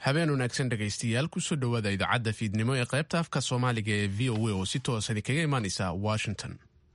habeen wanaagsan dhegaystayaal kusoo dhowaada idaacadda fiidnimo ee qaybta afka soomaaliga ee v o a oo si toosan kaga imaanaysa washington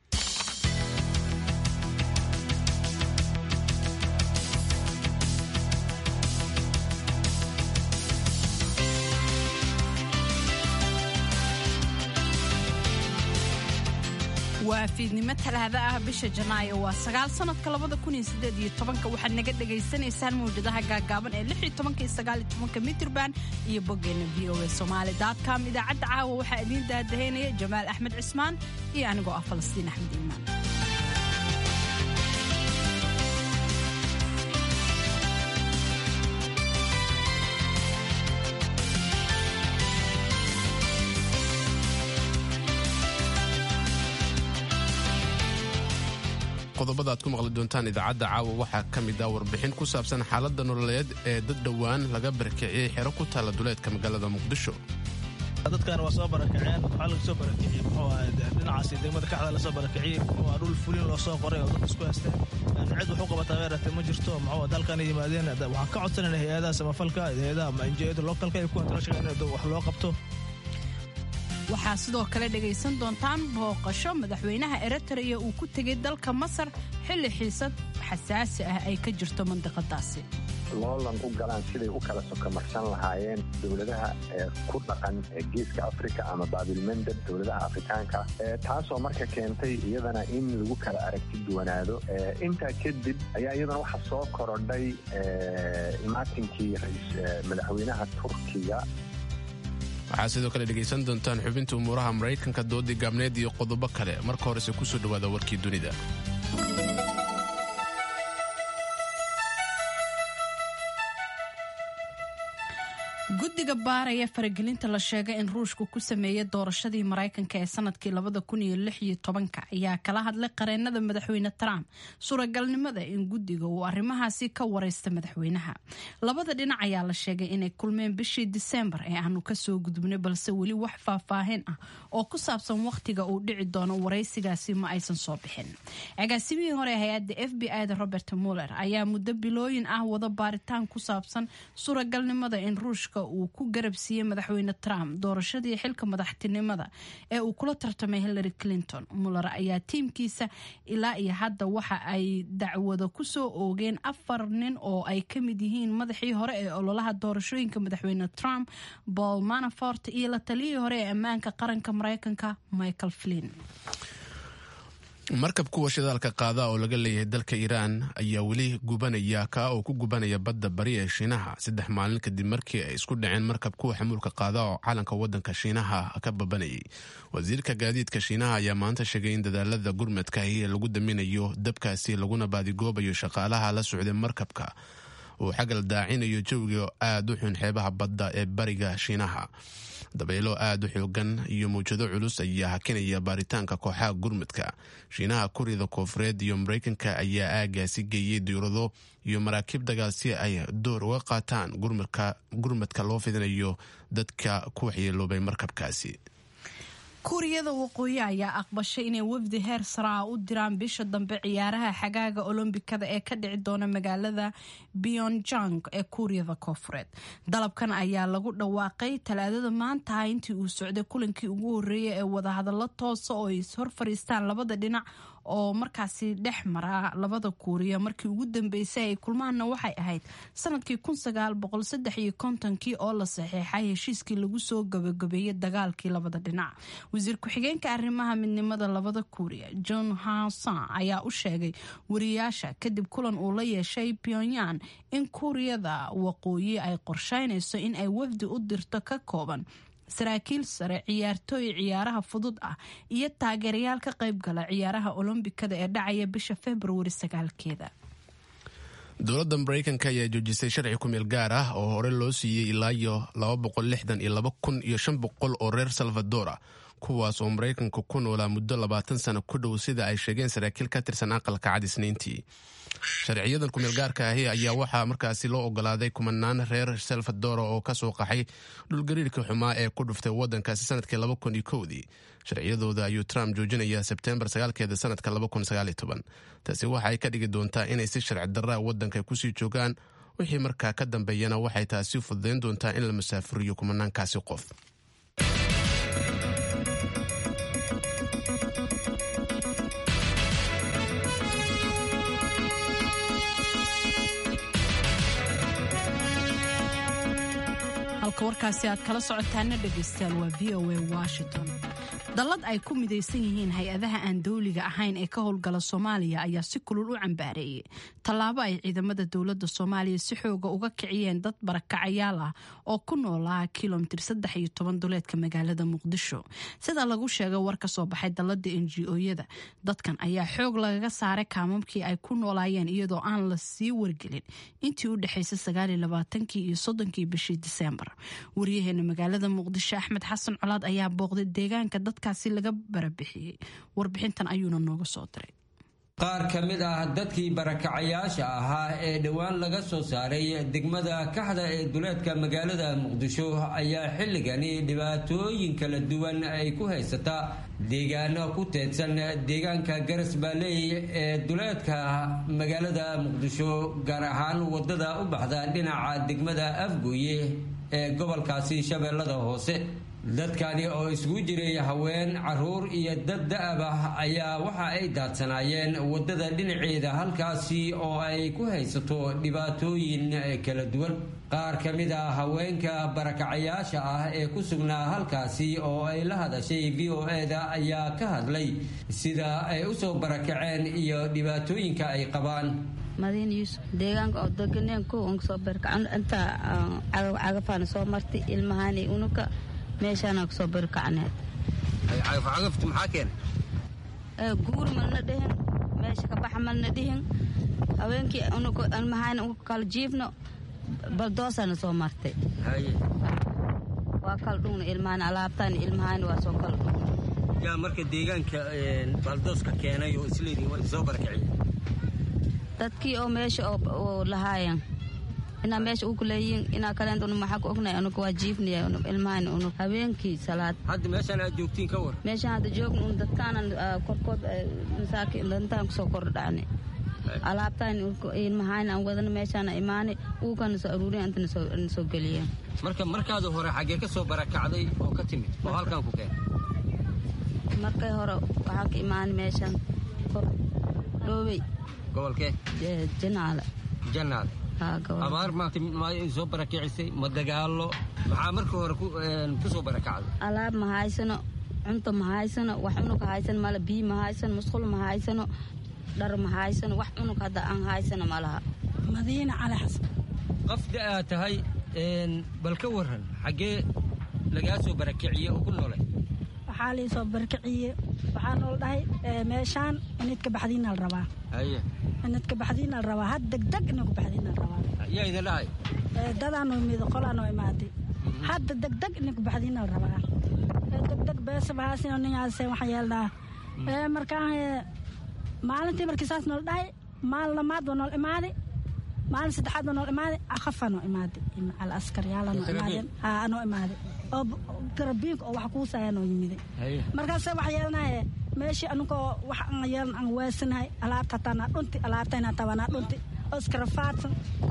waa fiidnimo talaada ah bisha janaayo waa sagaal sanadka labada kun iyo sideed iyo tobanka waxaad naga dhagaysanaysaan mawjadaha gaagaaban ee lix iyo tobanka iyo sagaal iyo tobanka mitrban iyo boggeena v o a somaali com idaacadda caawa waxaa idiin daadahaynaya jamaal axmed cismaan iyo anigoo ah falastiin axmed iimaan qodobada aad ku maqli doontaan idaacadda caawa waxaa ka mid ah warbixin ku saabsan xaaladda nololeed ee dad dhowaan laga barakiciyey xero ku taalla duleedka magaalada muqdisho dadkan waa soo barakaceen waxaa laga soo barakiciyey muxuu ahaa dhinacaasi degmada kaxda lasoo barakiciyey muxuu ahaa dhul fulin loo soo qoray oo dad isku haysteen cid wax u qabataa weerartay ma jirto muxuu dalkan yimaadeen waxaan ka codsanayna hay-adaha samafalka hay-adaha njiyada localka iyo kuwa international in wax loo qabto waxaa sidoo kale dhegaysan doontaan booqasho madaxweynaha eritrea uu ku tegay dalka masar xilli xiisad xasaasi ah ay ka jirto mandiqadaasi loolan u galaan siday u kala sokamarsan lahaayeen dowladaha ku dhaqan geeska africa ama baabilmandab dowladaha afrikaanka taasoo marka keentay iyadana in lagu kala aragti duwanaado intaa kadib ayaa iyadana waxaa soo korodhay imaatinkii madaxweynaha turkiga waxaa sidoo kale dhegaysan doontaan xubinta umuuraha maraykanka doodii gaabneed iyo qodobo kale marka horese kusoo dhowaada warkii dunida guddiga baaraya faragelinta la sheegay in ruushku ku sameeyey doorashadii maraykanka ee sanadkii labada kun iyo lix iyo tobanka ayaa kala hadlay qareenada madaxweyne trump suuragalnimada in guddiga uu arrimahaasi ka wareysta madaxweynaha labada dhinac ayaa la sheegay inay kulmeen bishii diseembar ee aanu kasoo gudubnay balse weli wax faahfaahin ah oo ku saabsan wakhtiga uu dhici doono waraysigaasi ma aysan soo bixin agaasimihii hore ee hay-adda f b i da robert muller ayaa muddo bilooyin ah wada baaritaan ku saabsan suuragalnimada in ruushka uu ku garab siiyey madaxweyne trump doorashadii xilka madaxtinimada ee uu kula tartamay hillary clinton muller ayaa tiimkiisa ilaa iyo hadda waxa ay dacwado kusoo oogeen afar nin oo ay ka mid yihiin madaxii hore ee ololaha doorashooyinka madaxweyne trump paul manafort iyo la taliyihii hore ee ammaanka qaranka mareykanka michael flin markab kuwa shidaalka qaada oo laga leeyahay dalka iiraan ayaa weli gubanaya kaa oo ku gubanaya badda bari ee shiinaha saddex maalin kadib markii ay isku dhaceen markab kuwa xamuulka qaada oo calanka wadanka shiinaha ka babanayay wasiirka gaadiidka shiinaha ayaa maanta sheegay in dadaalada gurmadka ahi lagu daminayo dabkaasi laguna baadigoobayo shaqaalaha la socday markabka uu xagal daacinayo jawiga aada u xun xeebaha badda ee bariga shiinaha dabaylo aada u xoogan iyo mawjado culus ayaa hakinaya baaritaanka kooxaha gurmudka shiinaha kuryada koofureed iyo mareykanka ayaa aagaasi geeyey diirado iyo maraakiib dagaal si ay door uga qaataan gurmadka loo fidinayo dadka ku waxyeeloobay markabkaasi kuuriyada waqooyi ayaa aqbashay inay wafdi heer saraa u diraan bisha dambe ciyaaraha xagaaga olombikada ee ka dhici doona magaalada beyonjang ee kuuriyada koofureed dalabkan ayaa lagu dhawaaqay talaadada maantaha intii uu socday kulankii ugu horeeyay ee wadahadallo toosa oo ay hor fariistaan labada dhinac oo markaasi dhex mara labada kuuriya markii ugu dambeysay ay kulmaanna waxay ahayd sanadkii kii oo la saxiixay heshiiskii lagu soo gabagabeeyey dagaalkii labada dhinac wasiir ku-xigeenka arrimaha midnimada labada kuuriya john hasan ayaa u sheegay wariyaasha kadib kulan uu la yeeshay pyongyang in kuuriyada waqooyi ay qorsheynayso in ay wafdi u dirto ka kooban saraakiil sare ciyaartooy ciyaaraha fudud ah iyo taageerayaal ka qayb gala ciyaaraha olombikada ee dhacaya bisha februari sagaalkeeda dowladda mareykanka ayaa joojisay sharci kumeel gaar ah oo hore loo siiyey ilaa iyo kun iyo shan boqol oo reer salvadora kuwaas oo maraykanka ku noolaa muddo labaatan sano ku dhow sida ay sheegeen saraakiil ka tirsan aqalka cad isniintii sharciyadan kumeelgaarka ahi ayaa waxaa markaasi loo ogolaaday kumanaan reer salvadora oo kasoo qaxay dhulgariirkii xumaa ee ku dhuftay wadankaasi sanadkii laba kun iyo kowdii sharciyadooda ayuu trump joojinayaa sebtembar sagaalkeeda sanadka laba kun sagaal iyo toban taasi waxa ay ka dhigi doontaa inay si sharci darraa wadanka kusii joogaan wixii markaa ka dambeeyana waxay taasi fududayn doontaa in la masaafuriyo kumanaankaasi qof halka warkaasi aad kala socotaana dhegaystayaal waa v o a washington dallad ay ku midaysan yihiin hay-adaha aan dawliga ahayn ee ka howlgala soomaaliya ayaa si kulul u cambaareeyey tallaabo ay ciidamada dowladda soomaaliya si xooga uga kiciyeen dad barakacayaal ah oo ku noolaa kilomitir saddex iyo toban duleedka magaalada muqdisho sida lagu sheegay war ka soo baxay dallada n g o-yada dadkan ayaa xoog lagaga saaray kaamamkii ay ku noolaayeen iyadoo aan la sii wargelin intii u dhexaysay sagaaliyo labaatankii iyo soddonkii bishii diseembar waryaheena magaalada muqdisho axmed xasan colaad ayaa booqday deegaanka dadkaasi laga barabixiyey warbixintan ayuuna nooga soo diray qaar ka mid ah dadkii barakacayaasha ahaa ee dhowaan laga soo saaray degmada kaxda ee duleedka magaalada muqdisho ayaa xilligani dhibaatooyin kala duwan ay ku haysataa deegaano ku teedsan deegaanka garas baaleey ee duleedka magaalada muqdisho gaar ahaan wadada u baxda dhinaca degmada afgooye ee gobolkaasi shabeellada hoose dadkani oo isugu jiray haween caruur iyo dad da-ab ah ayaa waxa ay daadsanaayeen waddada dhinaceeda halkaasi oo ay ku haysato dhibaatooyin kala duwan qaar ka mid a haweenka barakacayaasha ah ee ku sugnaa halkaasi oo ay la hadashay v o e-da ayaa ka hadlay sida ay usoo barakaceen iyo dhibaatooyinka ay qabaan madiin yuusuf deegaanka oo deganeen kow aan kasoo barkacan intaa cagafcagafaan soo martay ilmahani unuka meeshaana kasoo barkacneed cagafcagaftu maxaa keenay guur malna dhihin meesha ka baxa malna dhihin haweenkii unuka ilmahani unuka kala jiifno baldoosana soo martay waa kala dhugna ilmahani alaabtaan ilmahani waa soo kala dhugna yaa marka deegaanka baldooska keenay oo isleedihin waa soo barakiciya dadkii oo meesha oo lahaayan inaa meesha uku leeyihin inaa kaleent unu maxaa ku ognay unuka waa jiifnaya unug ilmahani unug habeenkii salaad hadda meeshaan aad joogtiin ka war meeshaan hadda joogna un dadkaanan korkood masaaki dantaan kusoo kordhacni alaabtaan ilmahani aan wadana meeshaana imaani uukana soo aruuriya inta na soo geliyeen marka markaada hore xaggee ka soo barakacday oo ka timid oo halkan ku keen markay hore waxaan ka imaani meeshaan kor dhoobey gobolkee janaale janaale abaar maanta ma soo barakicisay ma dagaalo maxaa markii hore ku soo barakacday alaab ma haysano cunto ma haysano wax cunug haysano male biyo ma haysano musqul ma haysano dhar ma haysano wax cunug hadda aan haysano ma laha madiina cali xasan qafda aad tahay bal ka waran xaggee lagaa soo barakiciye oo ku noolay waxaa lii soo barakiciye waxaa nool dhahay meeshaan inidka baxdiina la rabaa haye inidka baxdiina la rabaa had degdeg inagu baxdiina la rabaa yaa idin dhahay dadaanoo imid qolaanoo imaaday hadda degdeg inagu baxdiina la rabaa degdeg beesabahaasino ningaase waxaa yeelnaa markaa maalintii markii saas nool dhahay maalin lamaad waa nool imaaday maalin saddexaad waa nool imaaday akhafa noo imaaday al askaryaala noo imaadeen haa noo imaaday oo garabiinka oo wax kuusaya noo yimiday markaase wax yeelanaye meeshii anugoo wax aan yeelan aan weesanahay alaabta hataa naa dhunti alaabtayna hataa waa naa dhunti oo iskarafaadsan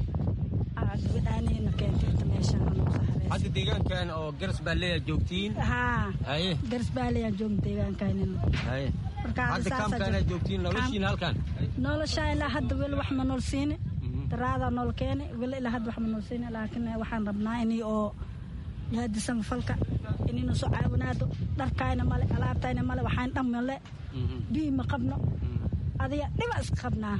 gabadhaanina keentay inta meesha hadda deegaankan oo garas baaleya joogtiin haa haye garas baaleyaan joogna deegaankaanina haye hadda kaamkaana joogtiin noloshiina halkan noloshaa ilaa hadda weli wax ma nool siini daraadaa nool keeni weli ilaa hadda wax ma nool siini laakiin waxaan rabnaa inii oo yaadisan falka inaynu soo caawinaado dharkayna male alaabtayna male waxayn dhan male biyi ma qabno adiga dhiba iska qabnaa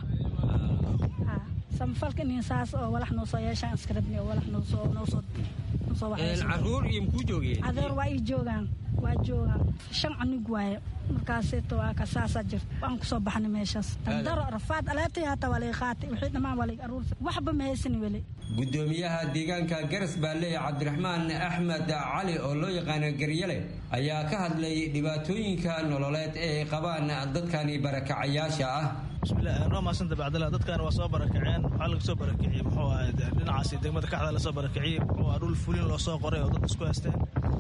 samafalka inin saas oo walax noo soo yeeshaan iska rabni oo walax noosoo noosoo noosoo caruur iyo mkuu joogeen adeer waa ii joogaan waa joogaan shan cunug waaye markaaseeto waa ka saasaa jirta waan kusoo baxnay meeshaas daro rafaad alaabtay hataa waa laga qaatay wixii dhammaan waa laga aruursa waxba ma haysan weli gudoomiyaha deegaanka garas baaleey cabdiraxmaan axmed cali oo loo yaqaano garyale ayaa ka hadlay dhibaatooyinka nololeed ee ay qabaan dadkani barakacayaasha ah bismillahi noo maasanta bacdala dadkan waa soo barakaceen waxaa laga soo barakiciyey muxuu ahaa dhinacaasi degmada kaxda lasoo barakiciyey muxuu ahaa dhul fulin loo soo qoray oo dad isku haysteen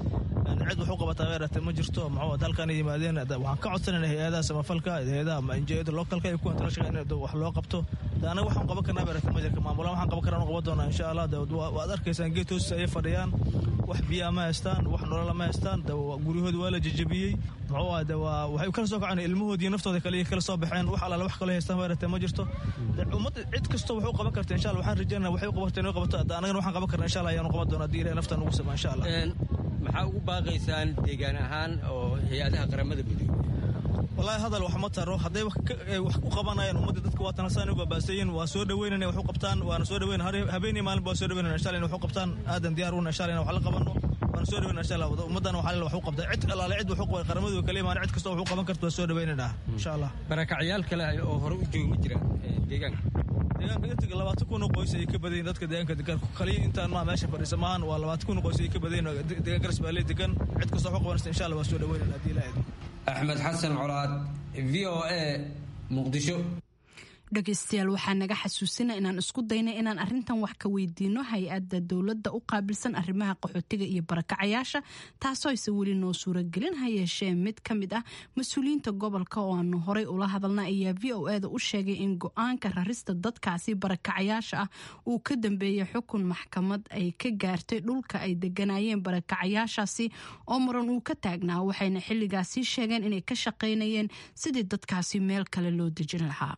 cid wax u qabataa weerartay ma jirto muxuu dalkan yimaadeen waxaan ka codsanayna hay-adaha samafalka hay-adaha injiyada localka iyo kuwan tala shaqeyn in wax loo qabto de anaga waxaan qaban karnaa weerartay ma jirka maamulaan waxaan qaban karnaa qaban doonaa insha allah de waad arkaysaan geed hoostiisa ayay fadhiyaan wax biyaa ma haystaan wax nolola ma haystaan de guryahooda waa la jejebiyey muxuu ah de waa waxay kala soo kaceen ilmahoodii naftooda kale kala soo baxeen wax alaala wax kale haystaan weerartay ma jirto ummadda cid kastoo wax u qaban karta insha allah waxaan rajeynaa waxay u qabarta inay qabato anagana waxaan qaban karnaa insha allah ayaanu qaban doonaa haddii ilahay naftaan ugu sama insha allah maxaa ugu baaqaysaan deegaan ahaan oo hay-adaha qaramada midoobey wallaahi hadal wax ma taro hadday wax u qabanayaan ummadda dadka waa tanasaan u baabaasayin waa soo dhaweynana wax u qabtaan waana soo dhaweyn habeenii maalin baa soo dhaweynana insha allah in wax u qabtaan aadan diyaar una insha allah in wax la qabano waana soo dhaweynana insha allah ummaddana waxaa wax u qabtaa cid alaale cid wax u qabay qaramadu kale imaan cid kastoo wax u qaban karta waa soo dhaweynana insha allah barakacyaal kale oo hore u joogi ma jiraan deegaanka deegaanka intiga labaatan kun oo qoys ayay ka badayin dadka deegaanka degan kaliya intaan maa meesha fadhiisa maahan waa labaatan kun oo qoys ayay ka badayin deegaan garas baa lee degan cid kastoo wax u qabanaysa insha allah waa soo dhaweynana haddii ilaahay axmed xasan colaad v o a muqdisho dhegeystayaal waxaa naga xasuusina inaan isku dayna inaan arintan wax ka weydiino hay-adda dowladda u qaabilsan arrimaha qaxootiga iyo barakacayaasha taasoo ayse weli noo suuragelin ha yeeshee mid ka mid ah mas-uuliyiinta gobolka oo aanu horey ula hadalna ayaa v o eda u sheegay in go-aanka rarista dadkaasi barakacayaasha ah uu ka dambeeyay xukun maxkamad ay ka gaartay dhulka ay deganayeen barakacayaashaasi oo muran uu ka taagnaa waxayna xilligaasi sheegeen inay ka shaqaynayeen sidii dadkaasi meel kale loo dejin lahaa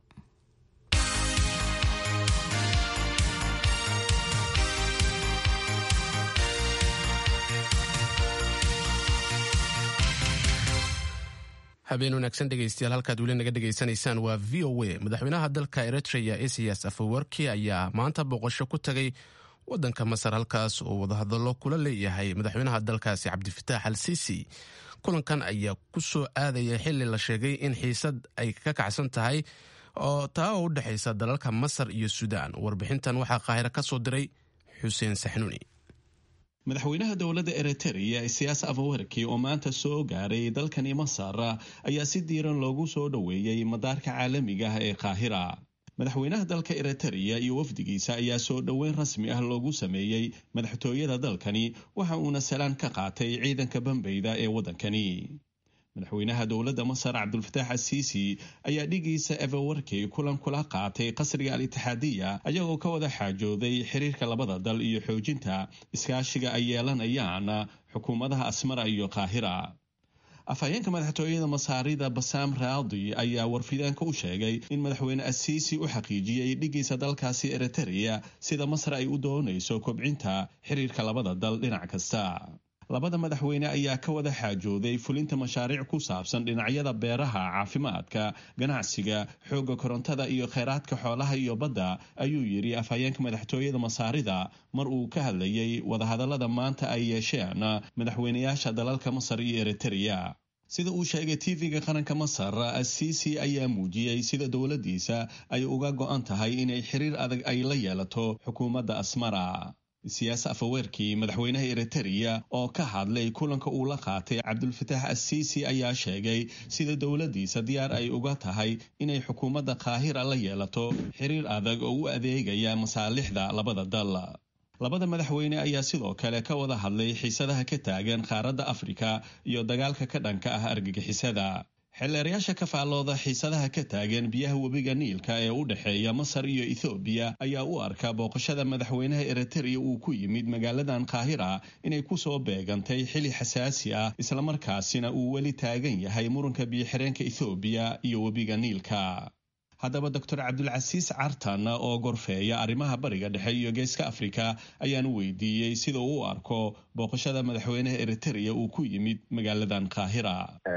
habeen wanaagsan dhegeystayaal halkaad weli naga dhegaysanaysaan waa v o a madaxweynaha dalka eritrea esias afawarki ayaa maanta boqosho ku tagay wadanka masar halkaas oo wadahadallo kula leeyahay madaxweynaha dalkaasi cabdifitaax al sisi kulankan ayaa ku soo aadaya xili la sheegay in xiisad ay ka kacsan tahay oo taa oo u dhexaysa dalalka masar iyo suudaan warbixintan waxaa qaahiro ka soo diray xuseen saxnuuni madaxweynaha dowladda eritereya isiyaas afawerki oo maanta soo gaaray dalkani masar ayaa si diiran loogu soo dhoweeyey madaarka caalamiga ah ee qaahira madaxweynaha dalka eritereya iyo wafdigiisa ayaa soo dhoweyn rasmi ah loogu sameeyey madaxtooyada dalkani waxa uuna salaan ka qaatay ciidanka bambeyda ee waddankani madaxweynaha dowladda masar cabdulfataax asiisi ayaa dhigiisa evawarkey kulan kula qaatay qasriga al itixaadiya ayagoo ka wada xaajooday xiriirka labada dal iyo xoojinta iskaashiga ay yeelanayaan xukuumadaha asmara iyo qaahira afhayeenka madaxtooyada masaarida basaam raadi ayaa warfidaanka u sheegay in madaxweyne asiisi u xaqiijiyey dhigiisa dalkaasi eritereya sida masar ay u doonayso kobcinta xiriirka labada dal dhinac kasta labada madaxweyne ayaa ka wada xaajooday fulinta mashaariic ku saabsan dhinacyada beeraha caafimaadka ganacsiga xoogga korontada iyo kheyraadka xoolaha iyo badda ayuu yidhi afhayeenka madaxtooyada masaarida mar uu ka hadlayay wadahadallada maanta ay yeesheen madaxweynayaasha dalalka masar iyo eritereya sida uu sheegay tv-ga qaranka masar asiisi ayaa muujiyey sida dowladdiisa ay uga go-an tahay inay xiriir adag ay la yeelato xukuumadda asmara siyaas afaweerkii madaxweynaha eritereya oo ka hadlay kulanka uu la qaatay cabdulfataax asiisi ayaa sheegay sida dowladdiisa diyaar ay uga tahay inay xukuumadda qaahira la yeelato xiriir adag oo u adeegaya masaalixda labada dal labada madaxweyne ayaa sidoo kale ka wada hadlay xiisadaha ka taagan qaaradda afrika iyo dagaalka ka dhanka ah argagixisada xeelleerayaasha ka faallooda xiisadaha ka taagan biyaha webiga niilka ee u dhexeeya masar iyo ethoobiya ayaa u arka booqashada madaxweynaha eritereya uu ku yimid magaaladan qaahira inay ku soo beegantay xili xasaasi ah islamarkaasina uu weli taagan yahay muranka biyoxireenka ethoobiya iyo webiga niilka haddaba doctor cabdulcasiis cartan oo gorfeeya arrimaha bariga dhexe iyo geeska afrika ayaan weydiiyey sida uu u arko booqashada madaxweynaha eritereya uu ku yimid magaaladan qaahira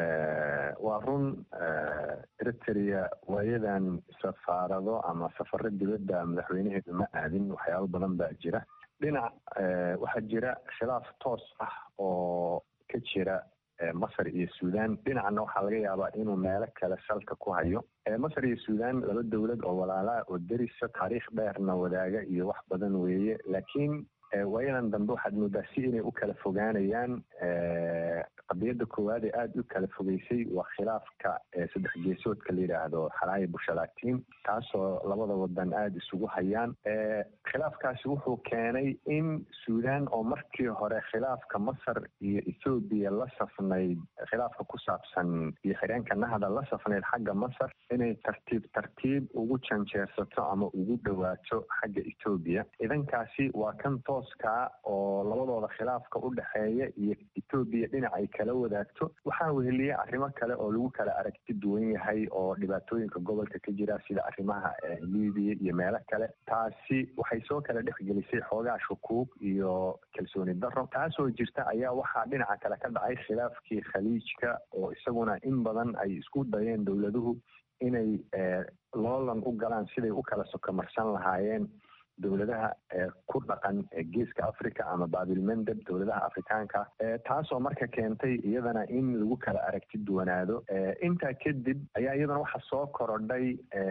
waa run eritereya waayadan safaarado ama safaro dibadda madaxweynaheedu ma aadin waxyaabo badan baa jira dhinac waxaa jira khilaaf toos ah oo ka jira masar iyo suudaan dhinacna waxaa laga yaabaa inuu meelo kale salka ku hayo masar iyo suudaan laba dowlad oo walaalaa oo derisa taariikh dheerna wadaaga iyo wax badan weeye laakiin waayadan dambe waxaad moodaa si inay u kala fogaanayaan qadiyadda koowaad ee aada u kala fogeysay waa khilaafka saddex geesoodka la yidhaahdo xalaayi bushalatiin taasoo labada wadan aada isugu hayaan khilaafkaasi wuxuu keenay in suudaan oo markii hore khilaafka masar iyo ethoobiya la safnayd khilaafka ku saabsan iyo xireenka nahda la safnayd xagga masar inay tartiib tartiib ugu janjeersato ama ugu dhowaato xagga ethoobiya idankaasi waa kan tooskaa oo labadooda khilaafka u dhexeeya iyo ethoobiya dhinac ay kala wadaagto waxaa weheliya arrimo kale oo lagu kala aragti duwan yahay oo dhibaatooyinka gobolka ka jira sida arrimaha libiya iyo meelo kale taasi waxay soo kala dhexgelisay xoogaa shukuub iyo kalsooni daro taasoo jirta ayaa waxaa dhinaca kale ka dhacay khilaafkii khaliijka oo isaguna in badan ay isku dayeen dowladuhu inay loolan u galaan siday u kala sokomarsan lahaayeen dowladaha ku dhaqan geeska africa ama baabilmandeb dowladaha afrikaanka taasoo marka keentay iyadana in lagu kala aragti duwanaado intaa kadib ayaa iyadana waxaa soo korodhay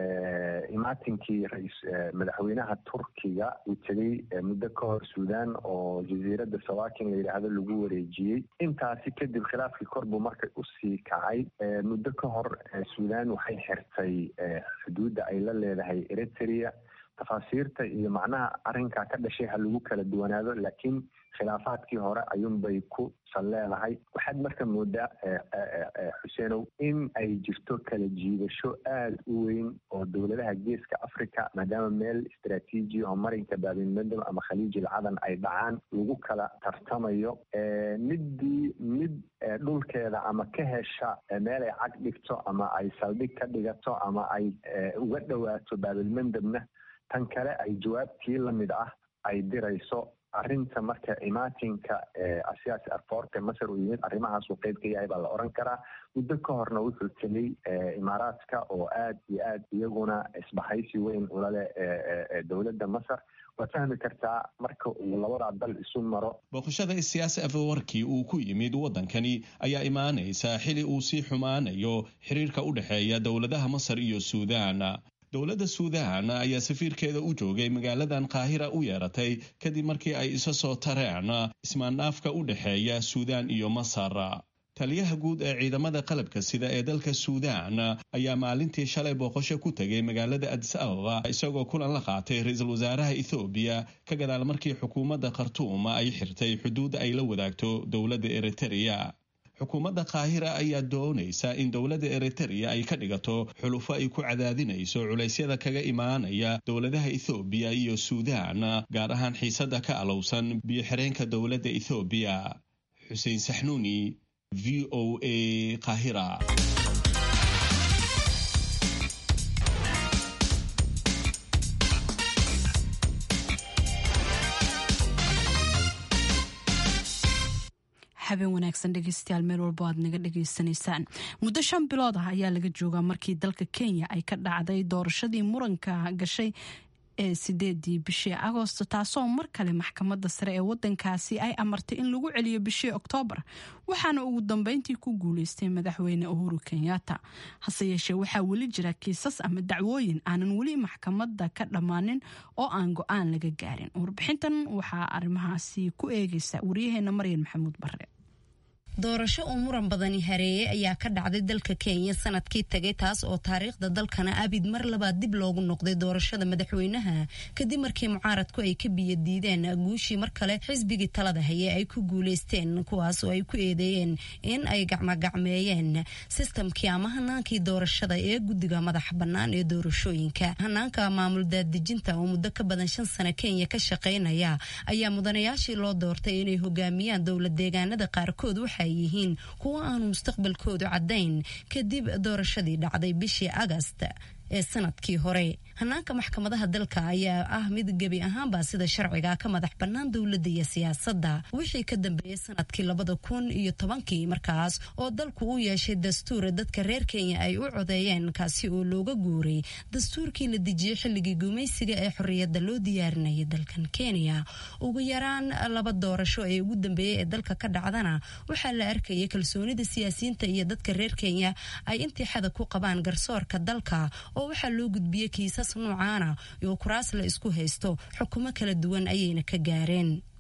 imaatinkii rais madaxweynaha turkiga uu tegey muddo ka hor suudaan oo jasiiradda sawakin la yidhaahdo lagu wareejiyey intaasi kadib khilaafkii kor buu marka usii kacay muddo ka hor suudaan waxay xirtay xuduudda ay la leedahay eritrea tafaasiirta iyo macnaha arrinkaa ka dhashay ha lagu kala duwanaado laakiin khilaafaadkii hore ayuunbay ku sal leedahay waxaad marka moodaa xuseenow in ay jirto kala jiidasho aada u weyn oo dowladaha geeska africa maadaama meel istraatiiji oo marinka baabilmandeb ama khaliijil cadan ay dhacaan lagu kala tartamayo middii mid dhulkeeda ama ka hesha meel ay cag dhigto ama ay saldhig ka dhigato ama ay uga dhowaato baabilmandebna tan kale ay jawaabtii lamid ah ay dirayso arrinta marka imaatinka asiyaasi arfoorte masar uu yimid arrimahaasuu qeyb ka yahay baa la oran karaa muddo ka horna wuxuu tegey imaaraadka oo aad iyo aad iyaguna isbahaysi weyn ulale dowladda masar waad fahmi kartaa marka uu labadaa dal isu maro booqashada isiyaasi afawarkii uu ku yimid waddankani ayaa imaanaysa xili uu sii xumaanayo xiriirka u dhexeeya dowladaha masar iyo suudaan dowladda suudaan ayaa safiirkeeda u joogay magaaladan qaahira u yeeratay kadib markii ay isa soo tareen ismaandhaafka u dhexeeya suudaan iyo masar taliyaha guud ee ciidamada qalabka sida ee dalka suudaan ayaa maalintii shalay booqasho ku tegay magaalada adis ababa isagoo kulan la qaatay ra-iisul wasaaraha ethoobiya ka gadaal markii xukuumadda khartuum ay xirtay xuduudda ay la wadaagto dowladda eritereya xukuumadda qaahira ayaa doonaysa in dowladda eritereya ay ka dhigato xulufo ay ku cadaadinayso culaysyada kaga imaanaya dowladaha ethoobiya iyo suudaan gaar ahaan xiisadda ka alowsan biyo-xireenka dowladda ethoobiya xuseen saxnuuni v o a qaahira habeen wanaagsan dhegeystayaal meel walbo aad naga dhegeysanaysaan muddo shan bilood ah ayaa laga joogaa markii dalka kenya ay ka dhacday doorashadii muranka gashay ee sideedii bishii agoosto taasoo mar kale maxkamadda sare ee wadankaasi ay amartay in lagu celiyo bishii oktoobar waxaana ugu dambeyntii ku guuleystay madaxweyne uhuru kenyatta hase yeeshee waxaa weli jira kiisas ama dacwooyin aanan weli maxkamadda ka dhammaanin oo aan go-aan laga gaarin warbixintan waxaa arrimahaasi ku eegaysa wariyaheena maryan maxamuud bare doorasho uu muran badani hareeyey ayaa ka dhacday dalka kenya sanadkii tagay taas oo taariikhda dalkana abid mar labaad dib loogu noqday doorashada madaxweynaha kadib markii mucaaradku ay ka biyo diideen guushii mar kale xisbigii talada haye ay ku guuleysteen kuwaas oo ay ku eedeeyeen in ay gacmogacmeeyeen sistamkii ama hanaankii doorashada ee guddiga madaxa bannaan ee doorashooyinka hanaanka maamul daadejinta oo muddo ka badan shan sano kenya ka shaqaynaya ayaa mudanayaashii loo doortay inay hogaamiyaan dowlad deegaanada qaarkood waxa yihiin kuwo aanu mustaqbalkoodu caddayn kadib doorashadii dhacday bishii agast ee sanadkii hore hanaanka maxkamadaha dalka ayaa ah mid gebi ahaanba sida sharciga ka madax bannaan dowladda iyo siyaasadda wixii ka dambeeyey sanadkii labada kun iyo tobankii markaas oo dalku u yeeshay dastuur dadka reer kenya ay u codeeyeen kaasi oo looga guuray dastuurkii la dejiyey xilligii gumaysiga ee xorriyadda loo diyaarinayay dalkan kenya ugu yaraan laba doorasho ee ugu dambeeyey ee dalka ka dhacdana waxaa la arkayay kalsoonida siyaasiyiinta iyo dadka reer kenya ay intii xada ku qabaan garsoorka dalka oo waxaa loo gudbiyey kiisas noocaana oo kuraas la isku haysto xukumo kala duwan ayayna ka gaareen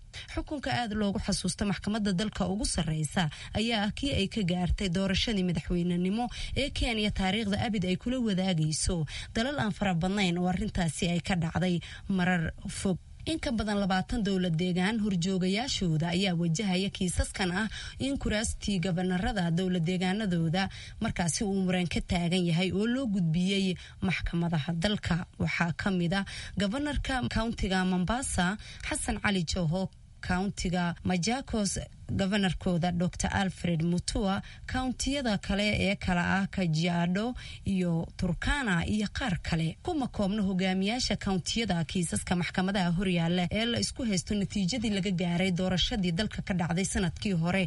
xukunka aad loogu xasuusta maxkamadda dalka ugu sarreysa ayaa ah kii ay ka gaartay doorashadii madaxweynenimo ee kenya taariikhda abid ay kula wadaagayso dalal aan fara badnayn oo arrintaasi ay ka dhacday marar fog in ka badan labaatan dowlad deegaan horjoogayaashooda ayaa wajahaya kiisaskan ah in kuraastii gabanarada dowlad deegaanadooda markaasi uu muran ka taagan yahay oo loo gudbiyey maxkamadaha dalka waxaa ka mid a gabanarka countiga mombasa xasan cali joho countiga majakos govanarkooda dor alfred mutua kountiyada kale ee kala ah kajiado iyo turkana iyo qaar kale kuma koobna hogaamiyaasha kountiyada kiisaska maxkamadaha horyaala ee la isku haysto natiijadii laga gaaray doorashadii dalka ka dhacday sanadkii hore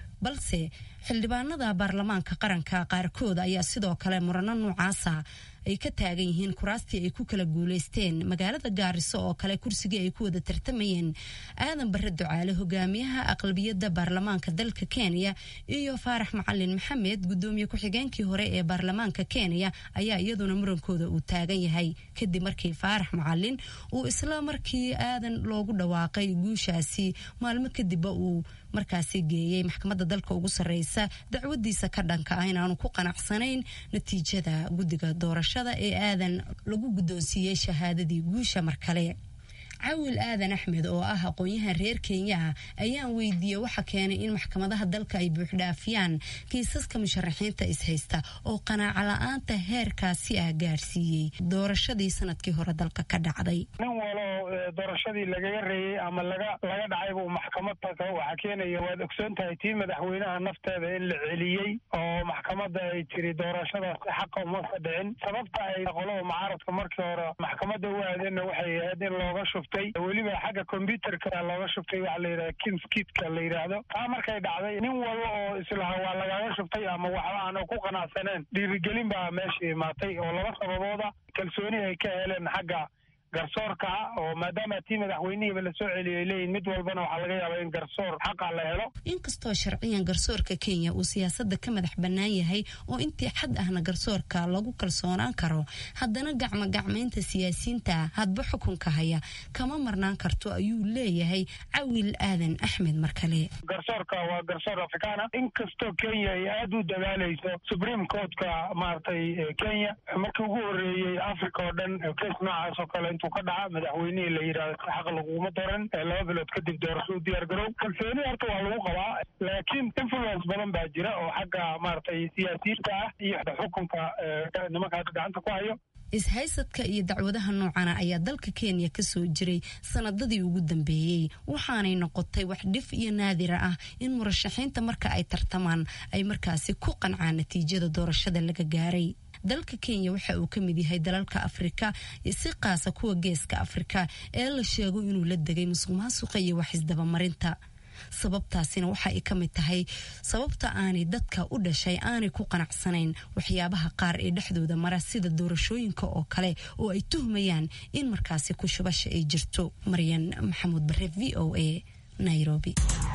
balse xildhibaanada baarlamaanka qaranka qaarkood ayaa sidoo kale murano noocaasa ay ka taagan yihiin kuraastii ay ku kala guuleysteen magaalada gaariso oo kale kursigii ay ku wada tartamayeen aadan bare ducaale hogaamiyaha aqlabiyadda baarlamaanka dalka kenya iyo faarax macalin maxamed gudoomiye ku-xigeenkii hore ee baarlamaanka kenya ayaa iyaduna murankooda uu taagan yahay kadib markii faarax macalin uu isla markii aadan loogu dhawaaqay guushaasi maalmo kadibba uu markaasi geeyey maxkamadda dalka ugu sarreysa dacwadiisa ka dhanka ah inaanu ku qanacsanayn natiijada guddiga doorashada ee aadan lagu guddoonsiiyey shahaadadii guusha mar kale cawil aadan axmed oo ah aqoon-yahan reer kenya ah ayaan weydiiyey waxa keenay in maxkamadaha dalka ay buuxdhaafiyaan kiisaska musharaxiinta ishaysta oo qanaaco la-aanta heerkaasi ah gaarsiiyey doorashadii sanadkii hore dalka ka dhacday nin walo doorashadii lagaga reeyey ama laga laga dhacayba uu maxkamad tago waxaa keenaya waad ogsoon tahay tii madaxweynaha nafteeda in la celiyey oo maxkamadda ay tiri doorashadaas xaqa umasa dhicin sababta ay qolada mucaaradka markii hore maxkamadda u aadeenna waxay ahayd in looga shub weliba xagga combyuterka looga shubtay waxa la yidhahda kimskidka la yidhaahdo taa markay dhacday nin walba oo islaha waa lagaga shubtay ama waxba aana ku qanacsaneen dhiirigelin baa meesha imaatay oo laba sababooda kalsooni ay ka heleen xagga garsoorka oo maadaama tii madaxweynihiiba lasoo celiyay leeyihin mid walbana waxaa laga yaabaa in garsoor xaqa la helo inkastoo sharciyan garsoorka kenya uu siyaasada ka madax bannaan yahay oo intii xad ahna garsoorka lagu kalsoonaan karo haddana gacmo gacmaynta siyaasiyiinta hadba xukunka haya kama marnaan karto ayuu leeyahay cawil aadan axmed mar kale garsoorka waa garsoor afrikaana inkastoo kenya ay aada u dadaalayso supreme courtka maaragtay kenya markii ugu horeeyey africa oo dhan kes noocaas oo kale intuu ka dhaca madaxweynihii la yidhahdo si xaq laguma doran laba bilood kadib doorasho u diyaar garow kalsooni horta waa lagu qabaa laakiin influence badan baa jira oo xagga maaragtay siyaasiyiinta ah iyo xukunka nimanka hadda gacanta ku hayo ishaysadka iyo dacwadaha noocana ayaa dalka kenya ka soo jiray sanadadii ugu dambeeyey waxaanay noqotay wax dhif iyo naadira ah in murashaxiinta marka ay tartamaan ay markaasi ku qancaan natiijada doorashada laga gaaray dalka kenya waxa uu ka mid yahay dalalka afrika si qaasa kuwa geeska afrika ee la sheego inuu la degay musuq maasuqa iyo wax isdabamarinta sababtaasina waxa ay ka mid tahay sababta aanay dadka u dhashay aanay ku qanacsanayn waxyaabaha qaar ee dhexdooda mara sida doorashooyinka oo kale oo ay tuhmayaan in markaasi ku shubasha ay jirto maryan maxamuud bare v o a nairobi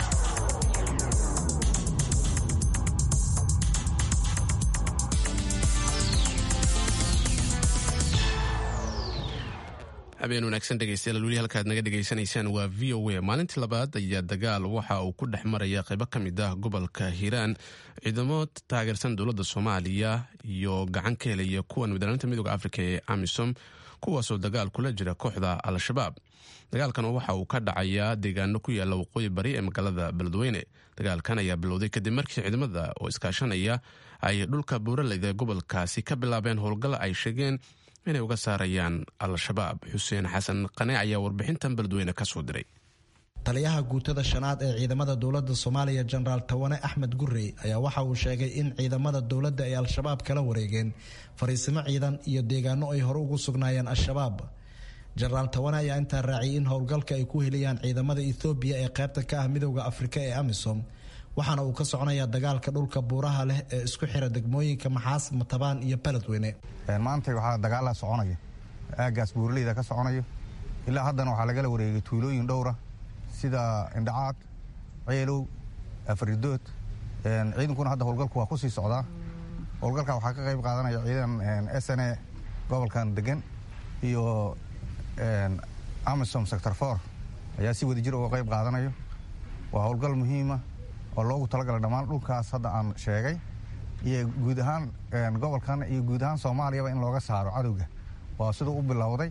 habeen wanaagsan dhegeystayaal weli halkaad naga dhegaysanaysaan waa v o a maalintii labaad ayaa dagaal waxa uu ku dhex maraya qaybo ka mid ah gobolka hiiraan ciidamo taageersan dowladda soomaaliya iyo gacan ka helaya kuwan wadaaninta midooda afrika ee amisom kuwaasoo dagaal kula jira kooxda al-shabaab dagaalkan waxa uu ka dhacayaa deegaano ku yaala waqooyi bari ee magaalada beledweyne dagaalkan ayaa bilowday kadib markii ciidamada oo iskaashanaya ay dhulka buuraleyda gobolkaasi ka bilaabeen howlgal ay sheegeen inay uga saarayaan al-shabaab xuseen xasan qane ayaa warbixintan beledweyne ka soo diray taliyaha guutada shanaad ee ciidamada dowladda soomaaliya jenaraal tawane axmed gurey ayaa waxa uu sheegay in ciidamada dowladda ay al-shabaab kala wareegeen fariisimo ciidan iyo deegaano ay hore ugu sugnaayeen al-shabaab jenaraal tawane ayaa intaa raaciyay in howlgalka ay ku heliyaan ciidamada ethoobiya ee qaybta ka ah midowda afrika ee amisom waxaana uu ka soconayaa dagaalka dhulka buuraha leh ee isku xira degmooyinka maxaas matabaan iyo beledweyne maanta waxaa dagaala soconaya aagaas buuraleyda ka soconayo ilaa haddana waxaa lagala wareegay tuulooyin dhowra sida indhacaad ceelow afridood ciidankuna hadda howlgalku waa kusii socdaa howlgalka waxaa ka qayb qaadanaya ciidan s n a gobolkan degan iyo amisom sector for ayaa si wada jir uga qayb qaadanayo waa howlgal muhiima oo loogu talagalay dhammaan dhulkaas hadda aan sheegay iyo guud ahaan gobolkan iyo guud ahaan soomaaliyaba in looga saaro cadowga waa siduu u bilowday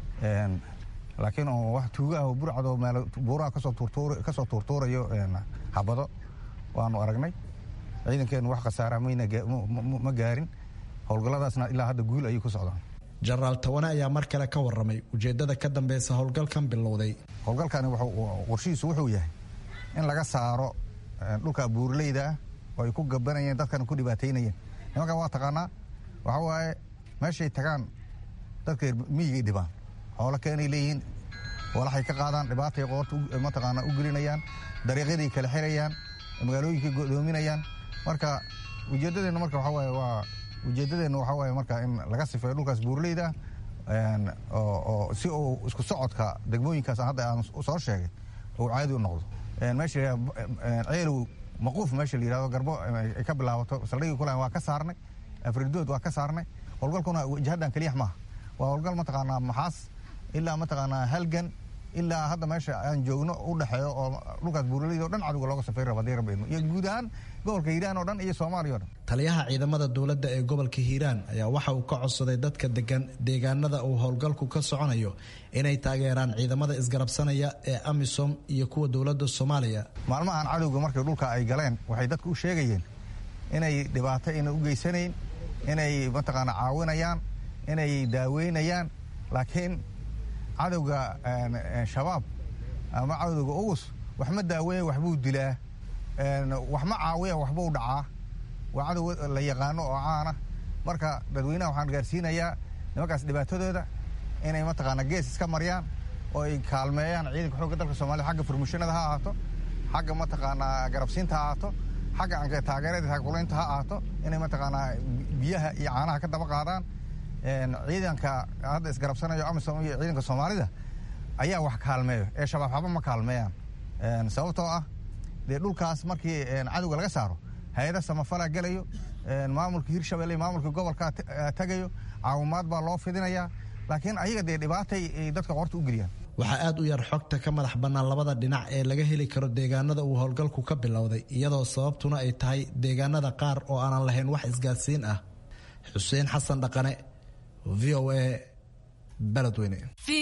laakiin wax tuugaah oo burcadoo meel buuraha kasoo tuurtuurayo xabado waanu aragnay ciidankeennu wax khasaara ma gaarin howlgalladaasna ilaa hadda guul ayay ku socdaan jenaraal tawane ayaa mar kale ka warramay ujeeddada ka dambeysa howlgalkan bilowday howlgalkani qorshihiisu wuxuu yahay in laga saaro dhulka buurleyda ah oo ay ku gabanayeen dadkana ku dhibaataynayeen nimankan waa taqaanaa waxaa waaye meeshay tagaan dadka miyigay dhibaan xoolo keenay leeyihiin walaxay ka qaadaan dhibaatay qoorta mataqaanaa u gelinayaan dariiqyaday kala xirayaan magaalooyinkay godoominayaan marka ujeeddadeenna marka waxaa waaye waa ujeeddadeenna waxaa waaye marka in laga sifeeyo dhulkaas buurleyda oo si uu isku socodka degmooyinkaas hadda aan soo sheegay uu caadi u noqdo meesha ceelow maquuf meesha la yihahdo garbo ay ka bilaabato saldhigii kulan waa ka saarnay afridood waa ka saarnay howlgalkuna jihaddan keliyax maaha waa howlgal mataqaanaa maxaas ilaa mataqaanaa halgan ilaa hadda meesha aan joogno u dhexeeyo oo dhulkaas buuraleyda o dhan cadowga looga safay raba hadii rabbayno iyo guud ahaan gobolka hiiraan oo dhan iyo soomaaliya o dhan taliyaha ciidamada dowladda ee gobolka hiiraan ayaa waxa uu ka codsaday dadka degan deegaanada uu howlgalku ka soconayo inay taageeraan ciidamada isgarabsanaya ee amisom iyo kuwa dowladda soomaaliya maalmahan cadowga markay dhulka ay galeen waxay dadka u sheegayeen inay dhibaato ayna u geysanayn inay mataqaana caawinayaan inay daaweynayaan laakiin cadowga shabaab ama cadowga ugus wax ma daaweeya waxbuu dilaa wax ma caawiya waxbuu dhacaa waa cadow la yaqaano oo caana marka dadweynaha waxaan gaarsiinayaa nimankaas dhibaatadooda inay mataqaana gees iska maryaan oo ay kaalmeeyaan ciidanka xoogga dalka soomaliya xagga furmushinada ha ahaato xagga mataqaanaa garabsiinta ha ahaato xagga taageerada taakulaynta ha ahaato inay mataqaanaa biyaha iyo caanaha ka daba qaadaan ciidanka hadda isgarabsanayo amisom iyo ciidanka soomaalida ayaa wax kaalmeeyo ee shabaab haba ma kaalmeeyaan sababtoo ah dee dhulkaas markii cadowga laga saaro hay-ada samafalaa gelayo maamulka hirshabelle maamulka gobolkaa tagayo caawimaad baa loo fidinayaa laakiin ayaga dee dhibaatay dadka qorta u geliyaan waxaa aad u yar xogta ka madax bannaan labada dhinac ee laga heli karo deegaanada uu howlgalku ka bilowday iyadoo sababtuna ay tahay deegaanada qaar oo aanan lahayn wax isgaadsiin ah xuseen xasan dhaqane v o a beledweyne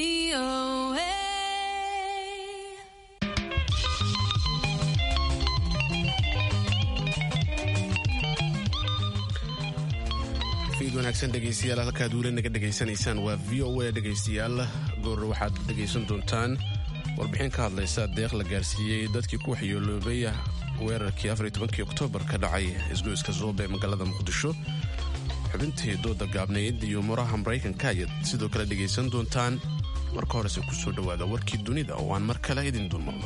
fiid wanaagsan dhegaystayaal halkaad weli naga dhegaysanaysaan waa v o a dhegaystayaal goor waxaad dhegaysan doontaan warbixin ka hadlaysa deeq la gaarsiiyey dadkii ku waxyeeloobay weerarkii afar tobankii oktoobar ka dhacay isgoyska zoobe ee magaalada muqdisho xubintii dooda gaabnayd iyo muraha maraykanka ayaad sidoo kale dhegaysan doontaan marka horese ku soo dhowaada warkii dunida oo aan mar kale idin dulmarno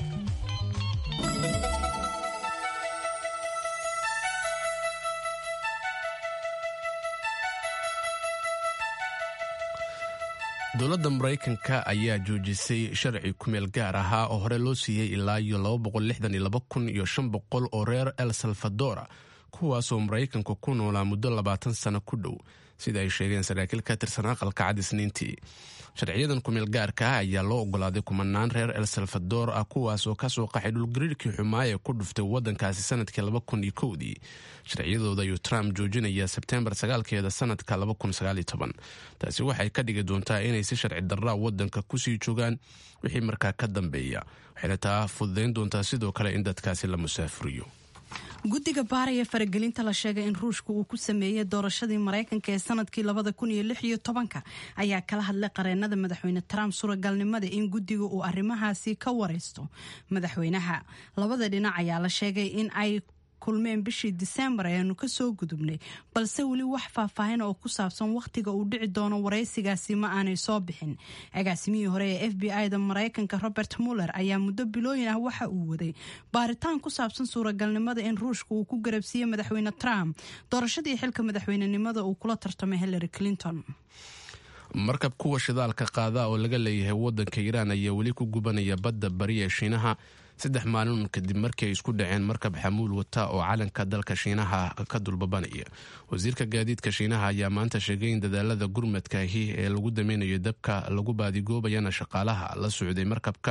dowladda maraykanka ayaa joojisay sharci kumeel gaar ahaa oo hore loo siiyey ilaa iyo kun iyo boqol oo reer el salvadora kuwaasoo maraykanku ku noolaa muddo labaatan sano ku dhow sida ay sheegeen saraakiil ka tirsan aqalka cad isniintii sharciyadan kumeel gaarka ah ayaa loo ogolaaday kumanaan reer el salvador ah kuwaas oo kasoo qaxay dhulgariirkii xumaa ee ku dhuftay wadankaasi sanadkii laba kun iyo kowdii sharciyadooda ayuu trump joojinaya sebtembar sagaalkeeda sanadka laba kun sagaaliyo toban taasi waxay ka dhigi doontaa inay si sharci darraa wadanka kusii joogaan wixii markaa ka dambeeya waxayna taa fududayn doontaa sidoo kale in dadkaasi la musaafuriyo guddiga baaraya faragelinta la sheegay in ruushka uu ku sameeyey doorashadii maraykanka ee sanadkii labada kun iyo lix iyo tobanka ayaa kala hadlay qareenada madaxweyne trump suuragalnimada in guddiga uu arrimahaasi ka wareysto madaxweynaha labada dhinac ayaa la sheegay in ay kulmeen bishii diseembar ayaanu kasoo gudubnay balse weli wax faahfaahin oo ku saabsan wakhtiga uu dhici doono waraysigaasi ma aanay soo bixin agaasimihii hore ee f b i-da maraykanka robert muller ayaa muddo bilooyin ah waxa uu waday baaritaan ku saabsan suuragalnimada in ruushka uu ku garabsiiyey madaxweyne trump doorashadii xilka madaxweynenimada uu kula tartamay hillary clinton markab kuwa shidaalka qaada oo laga leeyahay wadanka iiraan ayaa weli ku gubanaya badda bari ee shiinaha saddex maalin kadib markii ay isku dhaceen markab xamuul wata oo calanka dalka shiinaha ka dulbabanaya wasiirka gaadiidka shiinaha ayaa maanta sheegay in dadaalada gurmadkaahi ee lagu dameynayo dabka lagu baadigoobayana shaqaalaha la socday markabka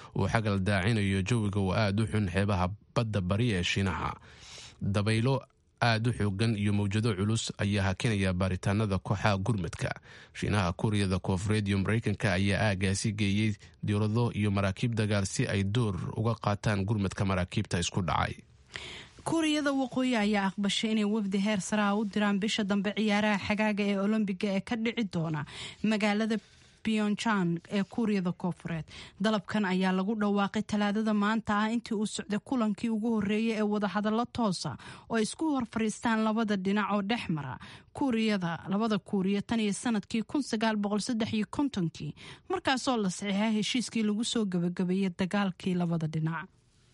uu xagal daacinayo jawiga oo aada u xun xeebaha badda bari ee shiinaha dabaylo aada u xoogan iyo mawjado culus ayaa hakinaya baaritaanada kooxaha gurmadka shiinaha kuuriyada koofureed iyo mareykanka ayaa aagaasi geeyey diirado iyo maraakiib dagaal si ay door uga qaataan gurmadka maraakiibta isku dhacay kuuriyada waqooyi ayaa aqbashay inay wafdi heer saraa u diraan bisha dambe ciyaaraha xagaaga ee olombiga ee ka dhici doona magaalada pyongyang ee kuuriyada koofureed dalabkan ayaa lagu dhawaaqay talaadada maanta ah intii uu socday kulankii ugu horeeyay ee wadahadallo toosa oo isku hor fariistaan labada dhinac oo dhex mara kuuriyada labada kuuriya tan iyo sanadkii kii markaasoo la saxiixay heshiiskii lagu soo gabagabeeyey dagaalkii labada dhinac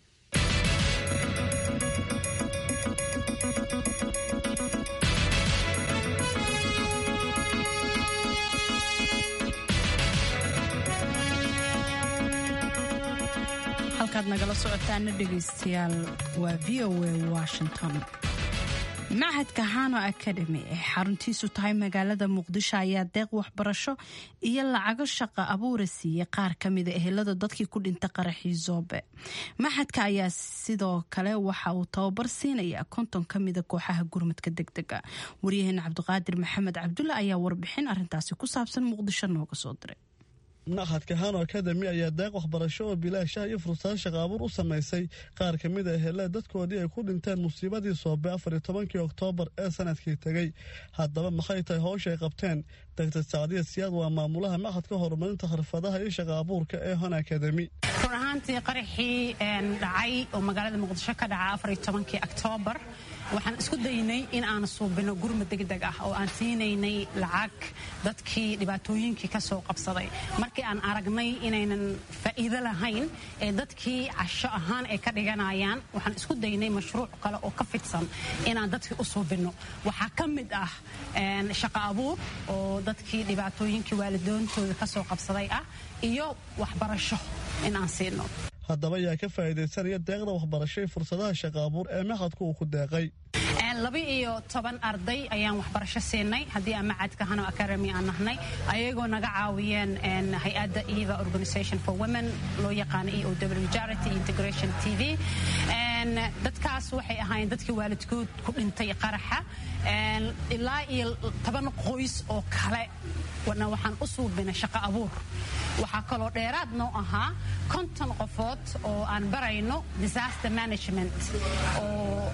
halkaad nagala socotaana dhegaystayaal waa v o a washington machadka hano academy ee xaruntiisu tahay magaalada muqdisho ayaa deeq waxbarasho iyo lacago shaqa abuura siiyey qaar kamida ehelada dadkii ku dhinta qaraxii zoobe maxadka ayaa sidoo kale waxa uu tababar siinaya konton kamida kooxaha gurmadka degdega waryaheena cabdiqaadir maxamed cabdulle ayaa warbixin arintaasi ku saabsan muqdisho nooga soo diray machadka hano academy ayaa deeq waxbarasho oo bilaashaha iyo fursado shaqa abuur u samaysay qaar ka mid a ehelada dadkoodii ay ku dhinteen musiibadii soobe afar iyo tobankii oktoobar ee sanadkii tegey haddaba maxay tahay howsha ay qabteen doctor sacdiya siyaad waa maamulaha machadka horumarinta khirfadaha iyo shaqa abuurka ee hon academy run ahaantii qaraxii dhacay oo magaalada muqdisho ka dhaca afar iyo tobankii oktoobar waxaan isku daynay in aan suubino gurmad degdeg ah oo aan siinaynay lacag dadkii dhibaatooyinkii ka soo qabsaday markii aan aragnay inaynan faa'iido lahayn ee dadkii casho ahaan ay ka dhiganayaan waxaan isku daynay mashruuc kale oo ka fidsan inaan dadkii u suubinno waxaa ka mid ah shaqa abuur oo dadkii dhibaatooyinkii waalidoontooda ka soo qabsaday ah iyo waxbarasho in aan siino haddaba yaa ka faa'iidaysanaya deeqda waxbarasho ee fursadaha shaqa abuur ee machadku uu ku deeqay laba iyo toban arday ayaan waxbarasho siinay haddii aan macadka hano academy aan nahnay ayagoo naga caawiyeen hay-adda eva organisation for women loo yaqaano e o w charity integration t v dadkaas waxay ahaayeen dadkii waalidkood ku dhintay qaraxa ilaa iyo toban qoys oo kale waxaan u suubinay shaqo abuur waxaa kaloo dheeraad noo ahaa konton qofood oo aan barayno disaster management oo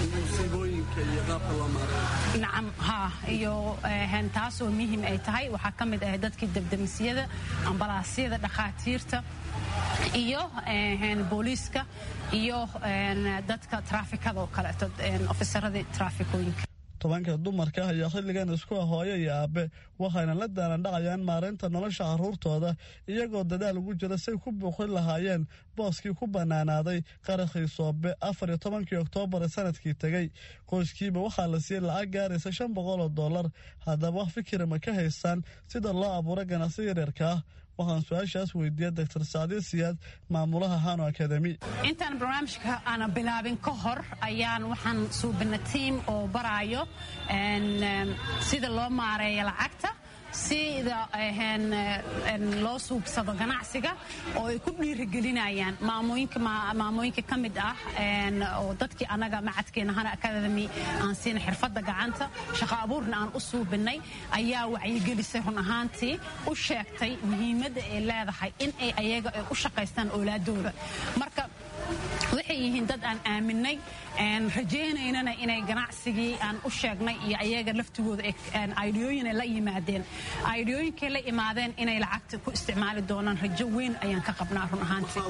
nacam ha iyo taasoo muhiim ay tahay waxaa ka mid ah dadkii debdemisyada ambalaasyada dhakhaatiirta iyo booliiska iyo dadka traafikadoo kaleeto ofisaradii traafikooyinka tobanka dumarka ah ayaa xilligan isku ah hooyo iyo aabe waxayna la daalandhacayaan maareynta nolosha carruurtooda iyagoo dadaal ugu jira say ku buuqin lahaayeen booskii ku bannaanaaday qarakhii soobe afar iyo tobankii oktoobar ee sanadkii tegey qoyskiiba waxaa la siiyey lacag gaaraysa shan boqol oo dollar haddaba wax fikira ma ka haystaan sida loo abuuro ganacsi yaryarka ah waxaan su-aashaas weydiiyey doctor sacdiya siyaad maamulaha hano academy intaan barnaamijka aana bilaabin ka hor ayaan waxaan suubina tiam oo baraayo sida loo maareeyo lacagta sida loo suubsado ganacsiga oo ay ku dhiirigelinayaan maamooyinka ka mid ah oo dadkii anaga macadkeena hana academy aan siina xirfadda gacanta shaqo abuurna aan u suubinay ayaa wacyigelisay run ahaantii u sheegtay muhiimadda ay leedahay in ay ayaga ay u shaqaystaan oolaadooda marka waxay yihiin dad aan aaminay rajaynaynana inay ganacsigii aan u sheegnay iyo ayaga laftigooda aidiyooyin ay la yimaadeen aidiyooyinkay la imaadeen inay lacagta ku isticmaali doonaan rajo weyn ayaan ka qabnaa run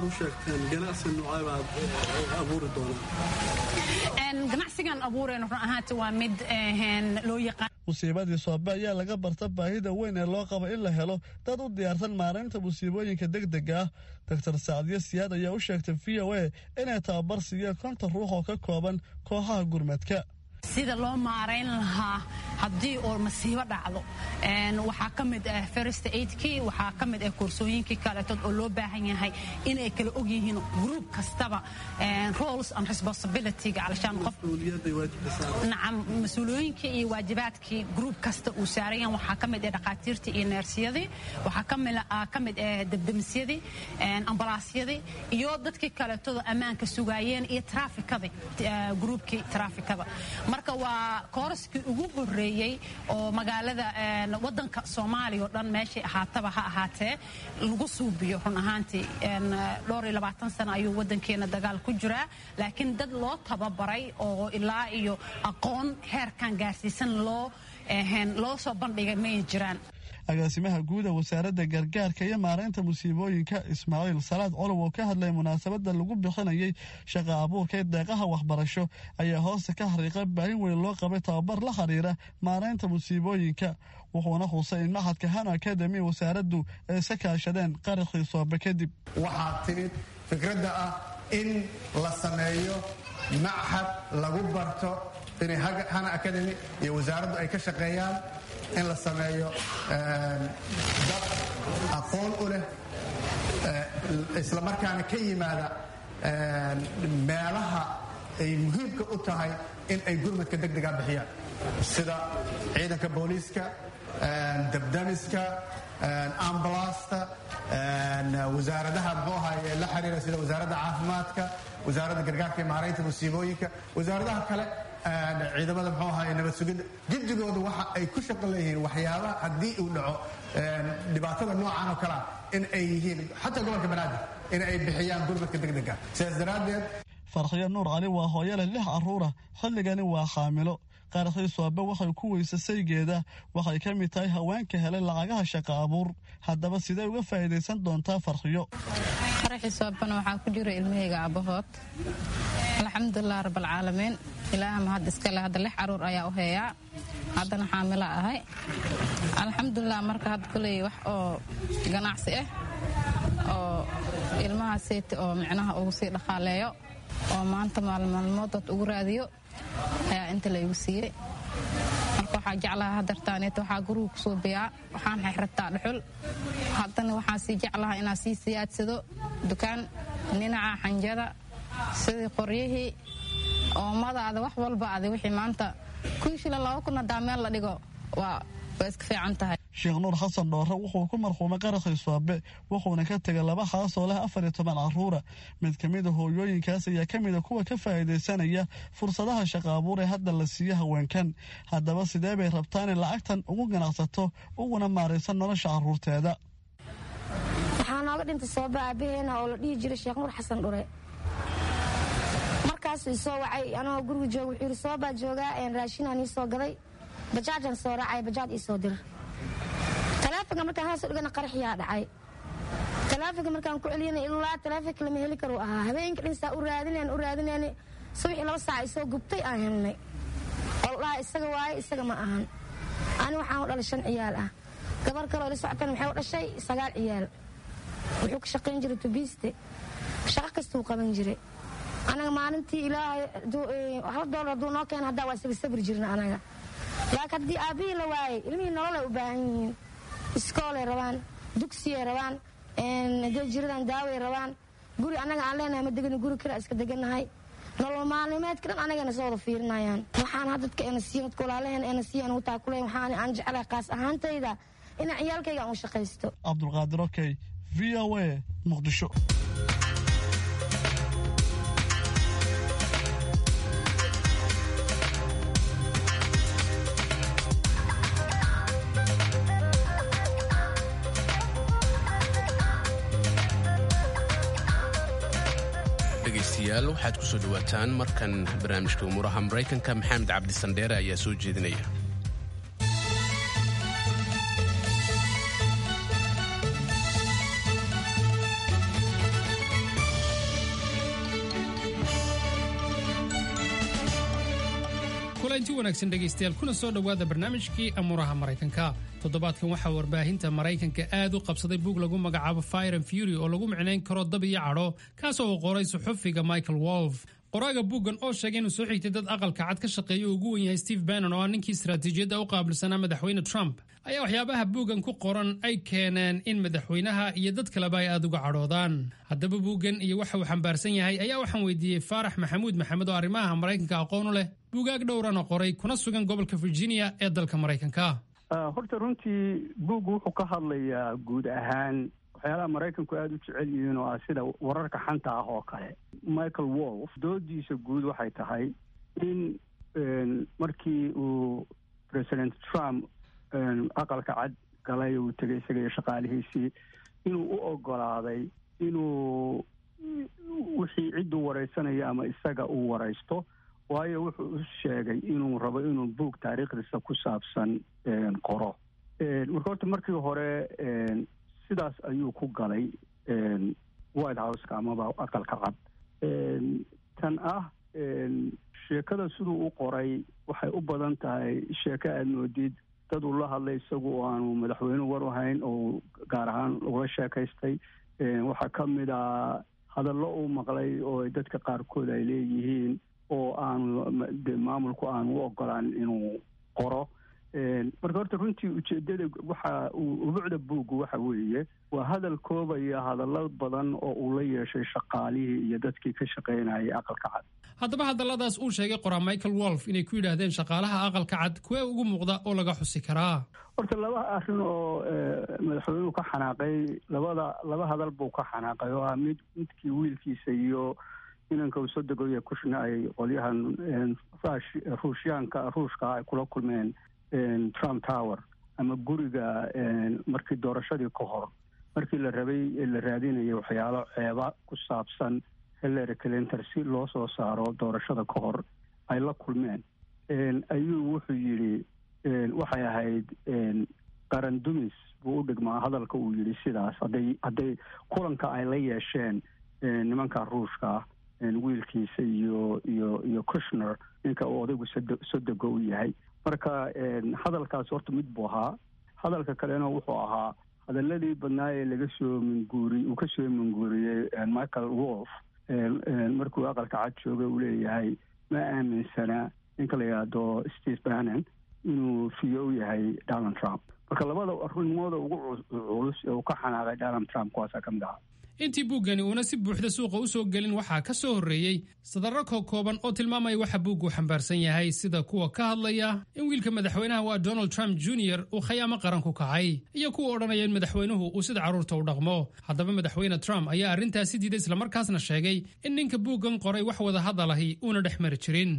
ahaantii ganacsigan abuureen run ahaanti waa mid loo yaqaan musiibadii soobe ayaa laga barta baahida weyn ee loo qabo in la helo dad u diyaarsan maaraynta musiibooyinka degdega ah doctor sacdiya siyaad ayaa u sheegtay v o a inay tababar siiyeen konton ruux oo ka kooban kooxaha gurmadka sida loo maarayn lahaa haddii oo masiibo dhacdo waxaa ka mid ah first aidkii waxaa ka mid ah koorsooyinkii kaleetood oo loo baahan yahay inay kala og yihiin group kastaba roles and responsibilityga calashaan qof nacam mas-uuliyooyinkii iyo waajibaadkii group kasta uu saarayan waxaa ka mid ah dhaqaatiirtii iyo neersyadii waxaa ka mid ah debdemisyadii ambalaasyadii iyo dadkii kaleetooda ammaanka sugaayeen iyo traafikadii gruubkii traafikada marka waa kooraskii ugu horeeyey oo magaalada wadanka soomaaliya o dhan meeshay ahaataba ha ahaatee lagu suubiyo run ahaantii dhowr iyo labaatan sano ayuu wadankeena dagaal ku jiraa laakiin dad loo tababaray oo ilaa iyo aqoon heerkan gaarsiisan loo loo soo bandhigay may jiraan agaasimaha guuda wasaaradda gargaarka iyo maaraynta musiibooyinka ismaaciil salaad colow oo ka hadlay munaasabadda lagu bixinayay shaqa abuurka ee deeqaha waxbarasho ayaa hoosta ka xariiqa baahin weyn loo qabay tababar la xiriira maaraynta musiibooyinka wuxuuna xusay in maxadka hano akademi wasaaraddu ay iska kaashadeen qaraxii soobe kadib waxaa timid fikradda ah in la sameeyo machad lagu barto inay hana academy iyo wasaaraddu ay ka shaqeeyaan in la sameeyo dad aqoon u leh islamarkaana ka yimaada meelaha ay muhiimka u tahay in ay gurmadka degdega bixiyaan sida ciidanka booliiska dabdamiska ambalaasta wasaaradaha muxuu ahaye la xiriira sida wasaaradda caafimaadka wasaaradda gargaarka iyo maaraynta musiibooyinka wasaaradaha kale ciidamada muxuu ahaye nabad sugidda jiddigooda waxa ay ku shaqo leeyihiin waxyaabaha haddii uu dhaco dhibaatada noocan oo kalea in ay yihiin xataa gobolka banaadir in ay bixiyaan gurmadka degdega sidaas daraaddeed farxiyo nuur cali waa hooyo leh lix carruura xilligani waa xaamilo qaraxii soobe waxay ku weysa saygeeda waxay ka mid tahay haweenka helay lacagaha shaqa abuur haddaba sidee uga faa'iidaysan doontaa farxiyo qaraxii soobana waxaa ku jira ilmahayga abbahood alxamdulilah rabaalcaalamiin ilaaha mahad iskale hadda lix caruur ayaa u heeyaa haddana xaamilo ahay alxamdulilah marka hadda kuley wax oo ganacsi ah oo ilmaha seyti oo micnaha ugu sii dhaqaaleeyo oo maanta maalmaalmoodad ugu raadiyo ayaa inta laygu siiyey marka waxaa jeclaha hadartaaneet waxaa guriga ku suubiyaa waxaan xexrataa dhuxul haddana waxaan sii jeclaha inaan sii siyaadsado dukaan dhinaca xanjada sidii qoryihii oomadaada wax walba adi wixii maanta kuwii shila laba kun hadaa meel la dhigo waa waa iska fiican tahay sheekh nuur xasan dhoore wuxuu ku marxuumay qaraxii soobe wuxuuna ka tegay laba xaas oo leh afar iyo toban carruura mid ka mida hooyooyinkaas ayaa ka mida kuwa ka faa'iidaysanaya fursadaha shaqa abuur ee hadda la siiyo haweenkan haddaba sidee bay rabtaa inay lacagtan ugu ganacsato uguna maaraysan nolosha carruurteeda waxaa nooga dhintay sooba aabaheena oo la dhihi jiray sheekh nuur xasan dhure markaasuu isoo wacay anagoo guriga jooga wuxuu yidhi soobaa joogaa raashinaan ii soo gaday bajaajaan soo raacay bajaaj ii soo dir talaafinka markaan hoos dhigana qaraxyaa dhacay talaafinka markaan ku celiyana ilaa talaafinka lama heli karu ahaa habeenka dhinsaa u raadinayn u raadinayn subaxii laba saac isoo gubtay aan helnay oo dhaha isaga waaye isaga ma ahan ani waxaan u dhalay shan ciyaal ah gabar kaloo ila socotana waxay u dhashay sagaal ciyaal wuxuu ka shaqayn jiray tubiiste shaqo kastuu qaban jiray anaga maalintii ilaahay hal doolar hadduu noo keena haddaa waa isaga sabri jirna anaga laakiin haddii aabbihii la waayay ilmihii nololay u baahan yihiin iskoolay rabaan dugsiyay rabaan dee jiradan daaway rabaan guri annaga aan leenahay ma degani guri kale iska deganahay nolol maalnimeedka dhan anagana soo wada fiirinayaan waxaan had dadka ena siiyan dadka walaalaheen ena siiyan ugu taakuleen waxaan aan jecelahay qaas ahaantayda inaan ciyaalkayga aan u shaqaysto cabdulqaadir okey v o a muqdisho dhegaystayaal waxaad ku soo dhowaataan markan barnaamijka umuuraha maraykanka maxamed cabdi sandheere ayaa soo jeedinaya kulanti wanaagsan dhegaystayaal kuna soo dhowaada barnaamijkii amuuraha maraykanka toddobaadkan waxaa warbaahinta maraykanka aad u qabsaday buug lagu magacaabo fire and fury oo lagu micnayn karo dab iyo cadho kaasoo uu qoray suxufiga michael wolf qoraaga buuggan oo sheegay inuu soo xigtay dad aqalka cad ka shaqeeya uu ugu wen yahay steve bannon oo ah ninkii istaraatiijiyadda u qaabilsanaa madaxweyne trump ayaa waxyaabaha buuggan ku qoran ay keeneen in madaxweynaha iyo dad kaleba ay aada uga cadhoodaan haddaba buuggan iyo waxa uu xambaarsan yahay ayaa waxaan weydiiyey faarax maxamuud maxamed oo arrimaha maraykanka aqoon u leh buugaag dhowrana qoray kuna sugan gobolka virginia ee dalka maraykanka horta runtii buuggu wuxuu ka hadlayaa guud ahaan waxyaalaha maraykanku aada u jecel yihiin oo ah sida wararka xanta ah oo kale michael wolf doodiisa guud waxay tahay in markii uu president trump aqalka cad galay uu tegay isaga iyo shaqaalihiisii inuu u ogolaaday inuu wixii cidduu wareysanayo ama isaga uu waraysto waayo wuxuu u sheegay inuu rabo inuu buug taariikhdiisa ku saabsan qoro marka horta markii hore sidaas ayuu ku galay white houseka amaba aqalka cad tan ah sheekada siduu u qoray waxay u badan tahay sheeko aada moodid dad uu la hadlay isagu oo aanu madaxweyne war u hayn oo gaar ahaan ula sheekaystay waxaa ka mid ah hadallo uu maqlay oo dadka qaarkood ay leeyihiin oo aanu maamulku aanu u ogolaan inuu qoro marka horta runtii ujeedada waxa ubucda buuggu waxa weeye waa hadal koobaya hadallo badan oo uu la yeeshay shaqaalihii iyo dadkii ka shaqaynayay aqalka cad haddaba hadalladaas uu sheegay qoraa michael wolf inay ku yidhaahdeen shaqaalaha aqalka cad kuwee ugu muuqda oo laga xusi karaa horta laba arrin oo madaxweynuhu ka xanaaqay labada laba hadal buu ka xanaaqay oo ah mid midkii wiilkiisa iyo inanka uu soo degoya kushna ay qolyahan ruushyaanka ruushka ay kula kulmeen trump tower ama guriga markii doorashadii ka hor markii la rabay la raadinayay waxyaalo ceeba ku saabsan hillary clinton si loo soo saaro doorashada ka hor ay la kulmeen ayuu wuxuu yidhi waxay ahayd qaran dumis buu u dhigmaa hadalka uu yidhi sidaas hadday hadday kulanka ay la yeesheen nimanka ruushka wiilkiisa iyo iyo iyo kushner ninka uu odaygu sodego u yahay marka hadalkaas horta mid buu ahaa hadalka kalena wuxuu ahaa hadaladii badnaa ee laga soo minguuri uu ka soo minguuriyey michael wolf markuu aqalka cad jooga uu leeyahay ma aaminsana ninka la yidhaahdo steve bannon inuu fiyo u yahay donald trump marka labada arrimooda ugu culus ee uu ka xanaaqay donald trump kuwaasaa ka mid ahaa intii buuggani uuna si buuxda suuqa u soo gelin waxaa ka soo horreeyey sadarro kookooban oo tilmaamaya waxa buuggu xambaarsan yahay sida kuwa ka hadlaya in wiilka madaxweynaha waa donald trump junior uu khayaamo qaran ku kacay iyo kuwa odhanaya in madaxweynuhu uu sida carruurta u dhaqmo haddaba madaxweyne trump ayaa arrintaasi diiday islamarkaasna sheegay in ninka buuggan qoray wax wada hadalahi uuna dhex mari jirin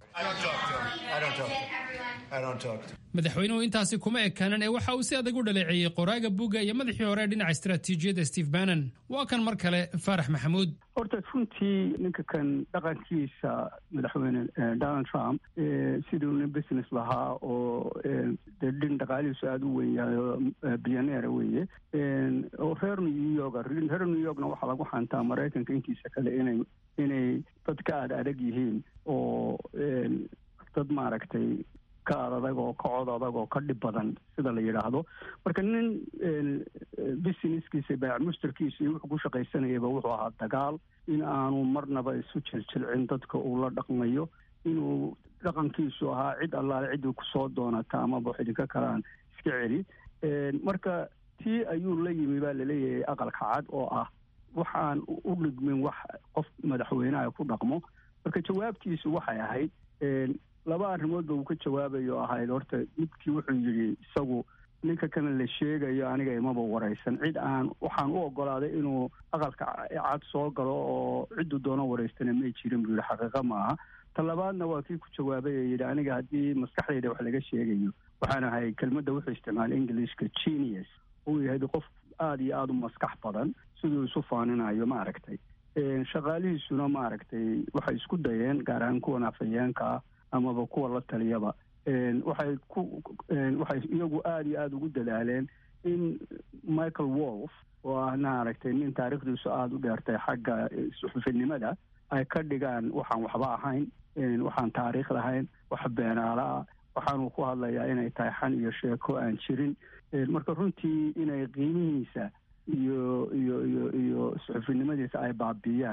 madaxweynuhu intaasi kuma ekaanan ee waxa uu si adag u dhaleeceeyey qoraaga buugga iyo madaxii hore ee dhinaca istaraatiijiyadda steve bannon waa kan mar kale faarax maxamuud horta runtii ninka kan dhaqankiisa madaxweyne donald trump siduu nin business lahaa oo dee dhin dhaqaalihiisu aada u weyn yahay oo bilyaneera weeye oo reer new york reer new yorkna waxaa lagu xantaa maraykanka intiisa kale inay inay dad ka aada adag yihiin oo dad maaragtay ka ad adag oo ka cod adag oo ka dhib badan sida la yidhaahdo marka nin businesskiisa baac mushtarkiisa iyo wuxuu ku shaqaysanayaba wuxuu ahaa dagaal in aanu marnaba isu jiljilcin dadka uu la dhaqmayo inuu dhaqankiisu ahaa cid allaale ciddii kusoo doonata amaba wax idinka kalaan iska celi marka tii ayuu la yimi baa laleeyahay aqalka cad oo ah waxaan u dhigmin wax qof madaxweyneha ku dhaqmo marka jawaabtiisu waxay ahayd laba arrimoodba uu ka jawaabayo ahayd horta midkii wuxuu yidhi isagu ninka kana la sheegayo aniga imaba waraysan cid aan waxaan u ogolaaday inuu aqalka cad soo galo oo cidduu doono waraystana may jirin buu yidhi xaqiiqa ma aha ta labaadna waa kii ku jawaabay ee yidhi aniga haddii maskaxdayda wax laga sheegayo waxaan ahay kelmadda wuxuu isticmaalay englishka genius uu yahay qof aada iyo aada u maskax badan siduu isu faaninayo ma aragtay shaqaalihiisuna ma aragtay waxay isku dayeen gaar ahaan kuwan afhayeenka ah amaba kuwa la taliyaba waxay ku waxay iyagu aada iyo aada ugu dadaaleen in michael wolf oo ah maaragtay nin taariikhdiisu aada u dheertay xagga suxufinimada ay ka dhigaan waxaan waxba ahayn waxaan taariikh lahayn wax beenaala ah waxaanuu ku hadlayaa inay tahay xan iyo sheeko aan jirin marka runtii inay qiimihiisa iyo iyo iyo iyo suxufinimadiisa ay baabiiyaan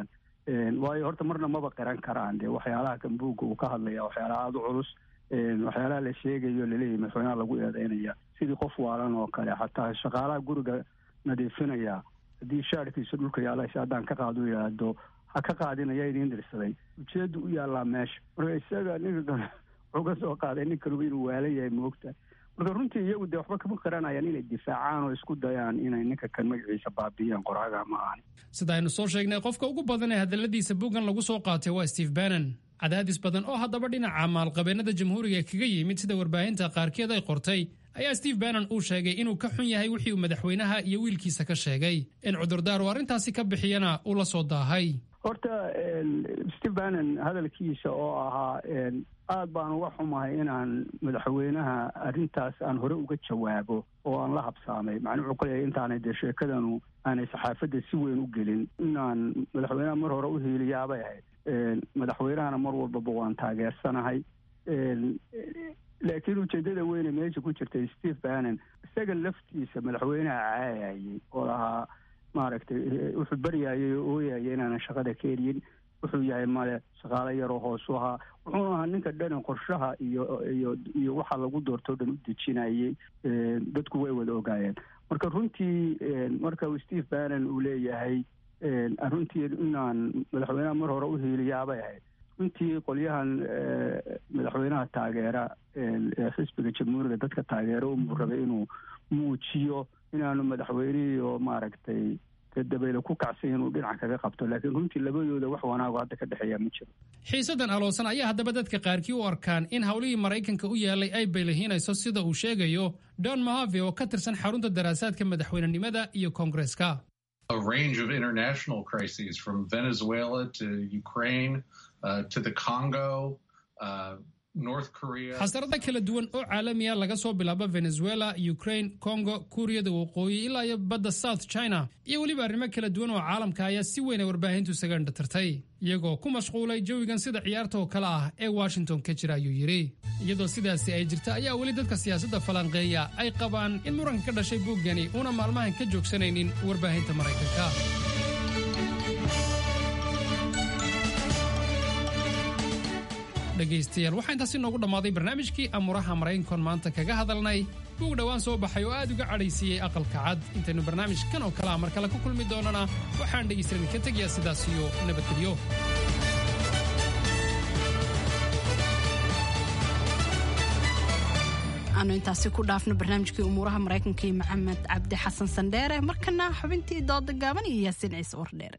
waayo horta marna maba qiran karaan dee waxyaalaha kan buugga uu ka hadlaya waxyaalaha aada u culus waxyaalaha la sheegayo laleeyahy madaxweynaha lagu eedeynaya sidii qof waalan oo kale xataa shaqaalaha guriga nadiifinaya haddii shaarkiisa dhulka yaalasha haddaan ka qaado yidhaahdo ha ka qaadinaya idiin dirsaday ujeedda u yaallaa meesha marka isaga ninka wuxuu ka soo qaaday nin kaluba inuu waalan yahay moogta marka runtii iyagu dee waxba kama qaranayaan inay difaacaan oo isku dayaan inay ninka kan magaciisa baabiyaan qoraaga ma ahani sida aynu soo sheegnay qofka ugu badan ee hadalladiisa buuggan lagu soo qaatay waa steve bannon cadaadis badan oo haddaba dhinaca maalqabeennada jamhuuriga kaga yimid sida warbaahinta qaarkeed ay qortay ayaa steve bannon uu sheegay inuu ka xun yahay wixii uu madaxweynaha iyo wiilkiisa ka sheegay in cudurdaar uu arrintaasi ka bixiyana uu la soo daahay horta steve bannon hadalkiisa oo ahaa aad baan uga xumahay inaan madaxweynaha arrintaas aan hore uga jawaabo oo aan la habsaamay macnuu wuxuu kuleeyahay intaanay dee sheekadanu aanay saxaafadda si weyn u gelin inaan madaxweynaha mar hore u hiiliyaabay ahayd madaxweynahana mar walbaba waan taageersanahay laakiin ujeedada weyne meesha ku jirtay steve bannon isaga laftiisa madaxweynaha caayayay oo lahaa maaragtay wuxuu baryayay oo ooyayay inaanan shaqada ka eriyin wuxuu yahay male shaqaalo yaroo hoosu ahaa wuxuuna ahaa ninka dhani qorshaha iyo iyo iyo waxa lagu doortoo dhan u dejinayay dadku way wada ogaayeen marka runtii marka steve bannon uu leeyahay runtii inaan madaxweynaha mar hore u hiiliyaabay ahayd runtii qolyahan madaxweynaha taageera ee xisbiga jamhuuriga dadka taageera unbuu rabay inuu muujiyo inaanu madaxweynihii oo maaragtay dabaylo ku kacsan inuu dhinac kaga qabto laakiin runtii labadooda wax wanaago hadda ka dhexeeya ma jiro xiisadan aloosan ayaa haddaba dadka qaarkii u arkaan in howlihii maraykanka u yaalay ay baylahiinayso sida uu sheegayo don mahave oo ka tirsan xarunta daraasaadka madaxweynenimada iyo koongareska a range of international crises from Venezuela to Ukraine uh, to the Congo. Uh, xasarada kala duwan oo caalamiya laga soo bilaabo venezuela ukraine congo kuuriyada waqooyi ilaa iyo badda south china iyo weliba arrimo kala duwan oo caalamka ayaa si weyn ay warbaahintu isaga indhatirtay iyagoo ku mashquulay jawigan sida ciyaarta oo kale ah ee washington ka jira ayuu yidhi iyadoo sidaasi ay jirta ayaa weli dadka siyaasadda falanqeeya ay qabaan in muranka ka dhashay buuggani uuna maalmahan ka joogsanaynin warbaahinta maraykanka dhegaystayaal waxaa intaasi noogu dhammaaday barnaamijkii amuuraha maraykankoon maanta kaga hadalnay buug dhowaan soo baxay oo aad uga cadhaysiiyey aqalka cad intaynu barnaamijkan oo kalea mar kale ku kulmi doonana waxaan dhegaystadan ka tegayaa sidaas iyo nabadgelyo aanu intaasi ku dhaafno barnaamijkii umuuraha maraykanka iyo maxamed cabdi xasan sandheere markana xubintii dooda gaaban iyo yaasiin ciise wardheere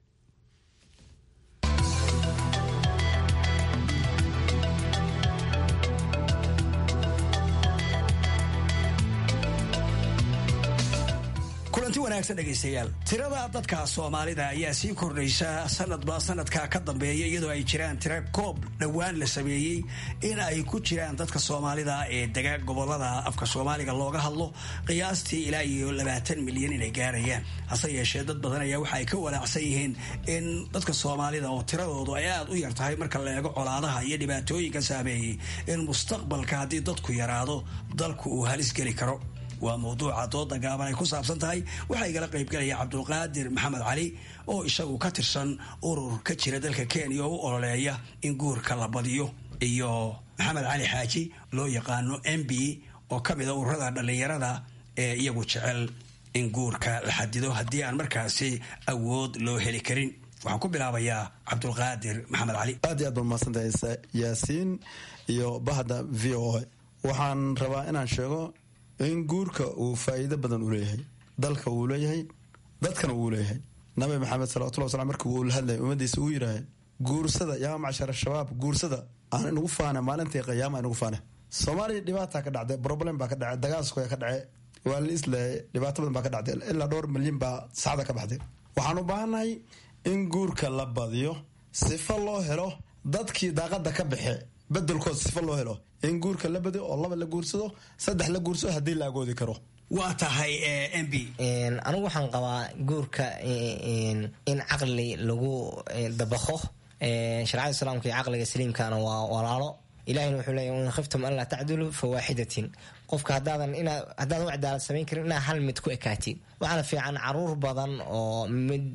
kulanti wanaagsan dhegaystayaal tirada dadka soomaalida ayaa sii kordhaysa sanadba sanadka ka dambeeya iyadoo ay jiraan tira koob dhowaan la sameeyey in ay ku jiraan dadka soomaalida ee dega gobolada afka soomaaliga looga hadlo qiyaastii ilaa iyo labaatan milyan inay gaarayaan hase yeeshee dad badan ayaa waxa ay ka walaacsan yihiin in dadka soomaalida oo tiradoodu ay aada u yar tahay marka la eego colaadaha iyo dhibaatooyinka saameeyey in mustaqbalka haddii dadku yaraado dalku uu halis geli karo waa mawduuca dooda gaaban ay ku saabsan tahay waxaa igala qaybgalaya cabdulqaadir maxamed cali oo isagu ka tirsan urur ka jira dalka kenya oo u ololeeya in guurka la badiyo iyo maxamed cali xaaji loo yaqaano m b oo ka mid a ururada dhallinyarada ee iyagu jecel in guurka la xadido haddii aan markaasi awood loo heli karin waxaan ku bilaabayaa cabdulqaadir maxamed cali aad iyo aad baad mahadsantahay yaasiin iyo bahda v o waxaan rabaa inaan sheego in guurka uu faa'iido badan u leeyahay dalka wuu leeyahay dadkana wuu leeyahay nabi maxamed salawatullah waslam markii uu la hadlayay ummadiisa uu yidhaahay guursada yaa macshar shabaab guursada aan inugu faana maalintii qiyaama inugu faana soomaaliya dhibaata ka dhacday problem baa ka dhacay dagaalskoya ka dhacay waa la isleeyay dhibaato badan baa ka dhacday ilaa dhowr milyan baa saxda ka baxday waxaan u baahannahay in guurka la badiyo sifo loo helo dadkii daaqada ka baxe bedelkood sifo loo helo in guurka la badiyo oo laba la guursado saddex la guursado haddii la agoodi karo waa tahay m b anigu waxaan qabaa guurka in caqli lagu dabaqo shareecada islaamka iyo caqliga saliimkana waa walaalo ilahina wuxuu leeyahy in khiftum an laa tacduluu fa waaxidatin qofka haddaadan inaa haddaadan u cadaalad samayn karin inaa hal mid ku ekaatiin waxaana fiican caruur badan oo mid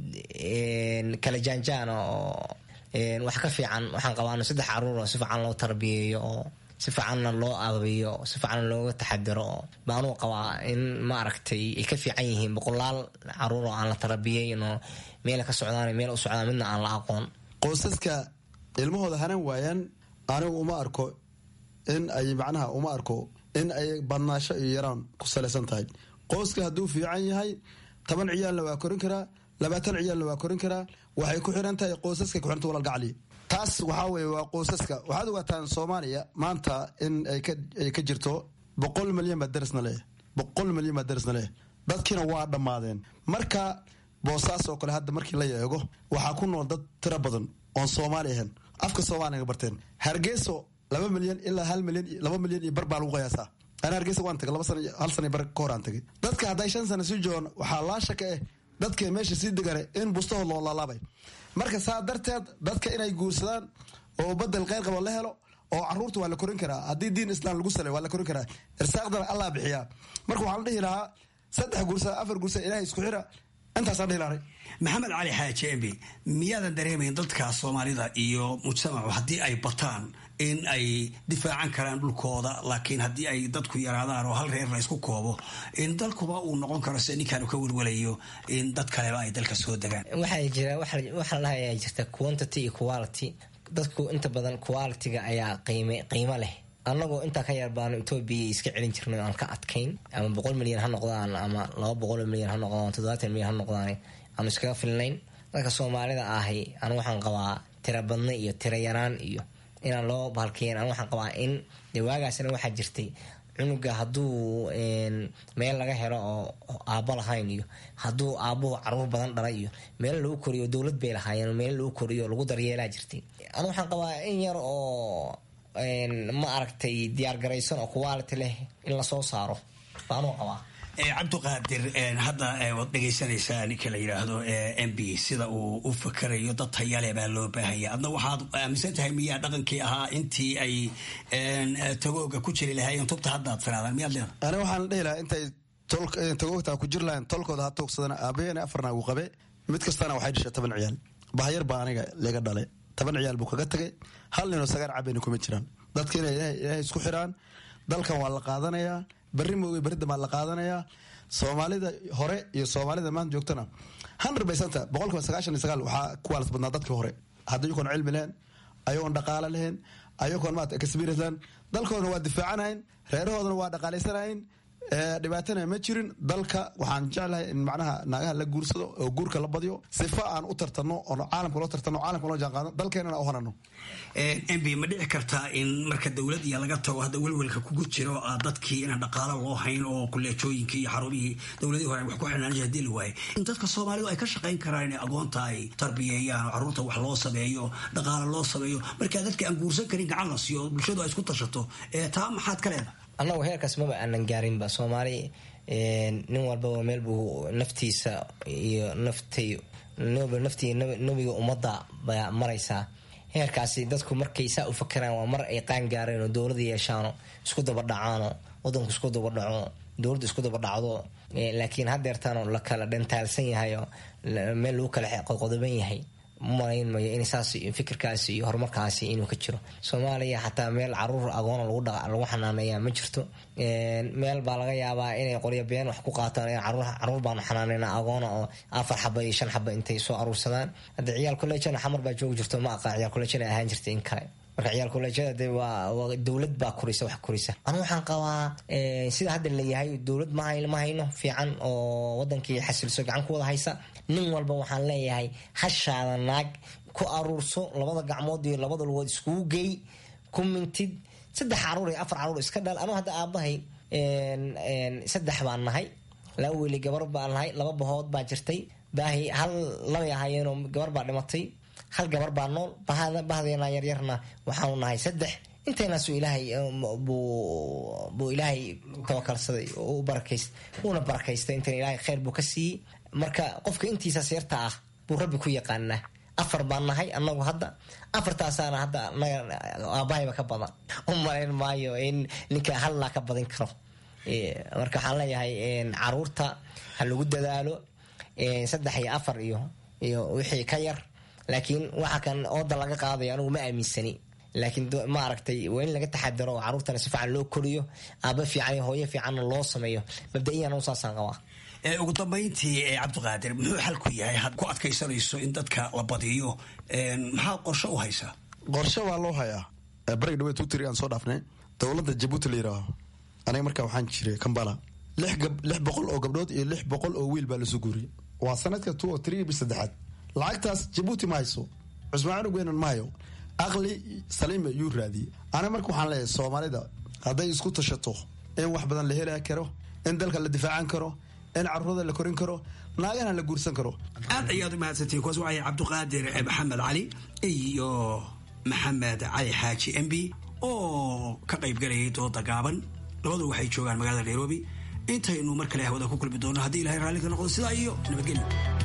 kala jaanjaana oo wax ka fiican waxaan qabaano saddex caruur oo si fiican loo tarbiyeeyo oo si fiicanna loo adabiyo si fiican looga taxadiro oo baanuu qabaa in ma aragtay ay ka fiican yihiin boqolaal caruur oo aan la tarabiyeyn oo meela ka socdaan meel u socdaan midna aan la aqoon qoysaska ilmahooda hanan waayaan anigu uma arko in ay macnaha uma arko in ay badnaasho iyo yaraan ku salaysan tahay qoyska hadduu fiican yahay toban ciyaalna waa korin karaa labaatan ciyaalna waa korin karaa waxay ku xiran tahay qoysaska kuxiranta walal gacli taas waxaa weye waa qoysaska waxaad ogaataan soomaaliya maanta in ay ka jirto boqol milyan baa darisna leh boqol milyan baa darisna leh dadkiina waa dhammaadeen marka boosaas oo kale hadda markii la eego waxaa ku nool dad tiro badan oon soomaali ahayn afka soomaaliga barteen hargeyso laba milyan ilaa hal milyan laba milyan iyo bar baa lagu qiyaasaa ana hargeysa waan tagay laba sana hal sana bar ka horaan tagay dadka hadday shan sana sii joogaan waxaa laasha ka ah dadka meesha sii degane in bustahood loo laalaabay marka saa darteed dadka inay guursadaan oo badel kheyr qaba la helo oo caruurta waa la korin karaa haddii diin islam lagu salay waa la korin karaa irsaaqdana allah bixiyaa marka waxaa la dhihi lahaa saddex guursa afar guursa ilahay isku xira intaasaan dhihi lahay maxamed cali xaaji embi miyaadan dareemayn dadka soomaalida iyo mujtamacu haddii ay bataan in ay difaacan karaan dhulkooda laakiin haddii ay dadku yaraadaan oo hal reer la ysku koobo in dalkuba uu noqon karo sida ninkaan ka welwelayo in dad kaleba ay dalka soo degaan waxaa jira waxaa la ayaa jirta quantity iyo quality dadku inta badan quality-ga ayaa qiime qiimo leh annagoo intaa ka yar baanu etoobiya iska celin jirnay aan ka adkayn ama boqol milyan ha noqdaan ama laba boqol milyan ha noqdaan toddobaatan milyan ha noqdaan aanu iskaga filnayn dadka soomaalida ahi anu waxaan qabaa tira badna iyo tira yaraan iyo inaan loo bahalkeyn anu waxaan qabaa in dee waagaasna waxaa jirtay cunuga hadduu meel laga helo oo aabo lahayn iyo hadduu aabuhu caruur badan dhalay iyo meel lagu koriyo dowlad bay lahaayeen meel lagu koriyo lagu daryeelaa jirtay anu waxaan qabaa in yar oo ma aragtay diyaar garaysan oo quality leh in lasoo saaro baanuu qabaa cabdiqaadir hadda waad dhegaysanaysaa ninka la yidhaahdo m b sida uu u fakarayo dad tayale baa loo baahanya adna waxaad aaminsan tahay miyaa dhaqankii ahaa intii ay tagooga ku jiri lahaayeen tubta haddaad firaadaan miyaad leedahay ani waxaan dhihi lahaa intay tagoogtaa ku jiri lahayn tolkooda ha tuugsadana aabaheena afarna uu qabe mid kastana waxay dhashay toban ciyaal bahayar baa aniga laga dhale toban ciyaal buu kaga tagay hal ninoo sagaar cabayna kuma jiraan dadka inay ilaahay isku xiraan dalkan waa la qaadanayaa berri mooge berri dambaa la qaadanayaa soomaalida hore iyo soomaalida maanta joogtana hundred percenta boqolkiiba sagaashan iyo sagaal waxaa ku waalas badnaa dadkii hore hadda ayagoon cilmi lahayn ayagoon dhaqaale lahayn ayagoon maata experience lahayn dalkoodana waa difaacanayn reerahoodana waa dhaqaalaysanaayn dhibaatana ma jirin dalka waxaan jeclahay in macnaha naagaha la guursado oo guurka la badyo sifa aan u tartano oo caalamka loo tartano caalamka loo jaanqaadno dalkeenana u hanano mb ma dhici kartaa in marka dowlad iyo laga tago hadda welwelka kugu jiro dadkii inaan dhaqaalo loo hayn oo kuleejooyinkii iyo xarumihii dowladihii hore wax ku xirnaan hadii la waaye in dadka soomaalidu ay ka shaqayn karaan inay agoonta ay tarbiyeeyaan oo carruurta wax loo sameeyo dhaqaalo loo sameeyo markaa dadka aan guursan karin gacan la siiyo bulshadu ay isku tashato taa maxaad ka leedahay annagu heerkaas maba aanan gaarinba soomaali nin walbaba meel buu naftiisa iyo naftay naftii nebiga ummadda baa maraysaa heerkaasi dadku markay saa u fakeraan waa mar ay qaan gaareen oo dowlada yeeshaano isku dabadhacaano wadanku isku dabadhaco dowladda isku dabadhacdo laakiin hadeertaano la kala dhantaalsan yahay oo meel lagu kala qodoban yahay malayn mayo in saas iyo fikirkaasi iyo horumarkaasi inuu ka jiro soomaaliya xataa meel caruur agoona lagu xanaaneeya ma jirto meel baa laga yaabaa inay qoryo been wax ku qaataan caruur baanu xanaaneyna agoona oo afar xaba iyo shan xaba intay soo aruursadaan hadda ciyaal kolleejana xamar baa joogi jirto ma aqaa ciyaal kolleejana ahaan jirta in kale marka ciyaal kolleejyada de waa dowlad baa korisa wax korisa anu waxaan qabaa sida hadda layahay dowlad ma hayno fiican oo wadankii xasilso gacan ku wada haysa nin walba waxaan leeyahay hashaada naag ku aruurso labada gacmood iyo labada lugood iskugu geey ku mintid saddex caruur iyo afar caruur iska dhal anuu hadda aabahay saddex baan nahay laba weli gabar baan nahay laba bahood baa jirtay baahi hal labay ahaayeenoo gabar baa dhimatay hal gabar baa nool bahdeena yaryarna waxaanu nahay saddex inteenaasu ilaahay buu ilaahay tawakalsaday oo u barakayst uuna barakaystay intan ilaahay kheyr buu ka siiyey marka qofka intiisaas yarta ah buu rabbi ku yaqaanaa afar baan nahay anagu hadda afartaasaana hadda anaga aabahayba ka badan u malayn maayo in ninka hallaa ka badin karo marka waxaan leeyahay caruurta ha lagu dadaalo saddex iyo afar iyo iyo wixii ka yar laakiin waxa kan ooda laga qaadayo anigu ma aaminsani laakiin ma aragtay waa in laga taxadaro oo caruurtana si fiican loo koriyo aaba fiican iyo hooyo fiicanna loo sameeyo mabda-iyan anu saasaan qabaa ugu dambayntii cabdiqaadir muxuu xalku yahay had ku adkaysanayso in dadka la badiyo maxaa qorshe u haysaa qorshe waa loo hayaa barag dhaweed tutri aan soo dhaafnay dowladda jabuuti la yidhaaho aniga markaa waxaan jiray kambala lix boqol oo gabdhood iyo lix boqol oo wiil baa lasu guuriyay waa sanadka two o three bis saddexaad lacagtaas jabuuti ma hayso cusmaan cunugweynan ma hayo aqli saliima yuu raadiyey aniga marka waxaan leeyahay soomaalida hadday isku tashato in wax badan la heli karo in dalka la difaacan karo in caruurada la korin karo naagana la guursan karo aad ayaad u mahadsantiin kuwaas waxay cabdiqaadir maxamed cali iyo maxamed cali xaaji m b oo ka qaybgalayay dooda gaaban labadu waxay joogaan magaalada nairobi intaynu mar kale hawada ku kulmi doono haddii ilahay raalli ka noqdo sidaa iyo nabadgelyo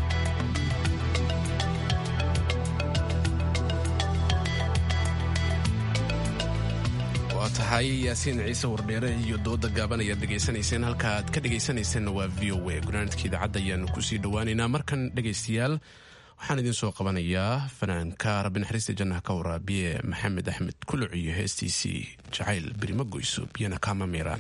waa tahay yaasiin ciise wardheere iyo dooda gaaban ayaad dhegaysanayseen halka aad ka dhegaysanayseena waa v o a gunaanadka idaacadda ayaanu kusii dhowaaneynaa markan dhegaystayaal waxaan idiin soo qabanayaa fanaanka rabbi naxariista jannaha ka waraabiye maxamed axmed kuluc iyo heestiisii jacayl berima goyso biyana kaama miiraan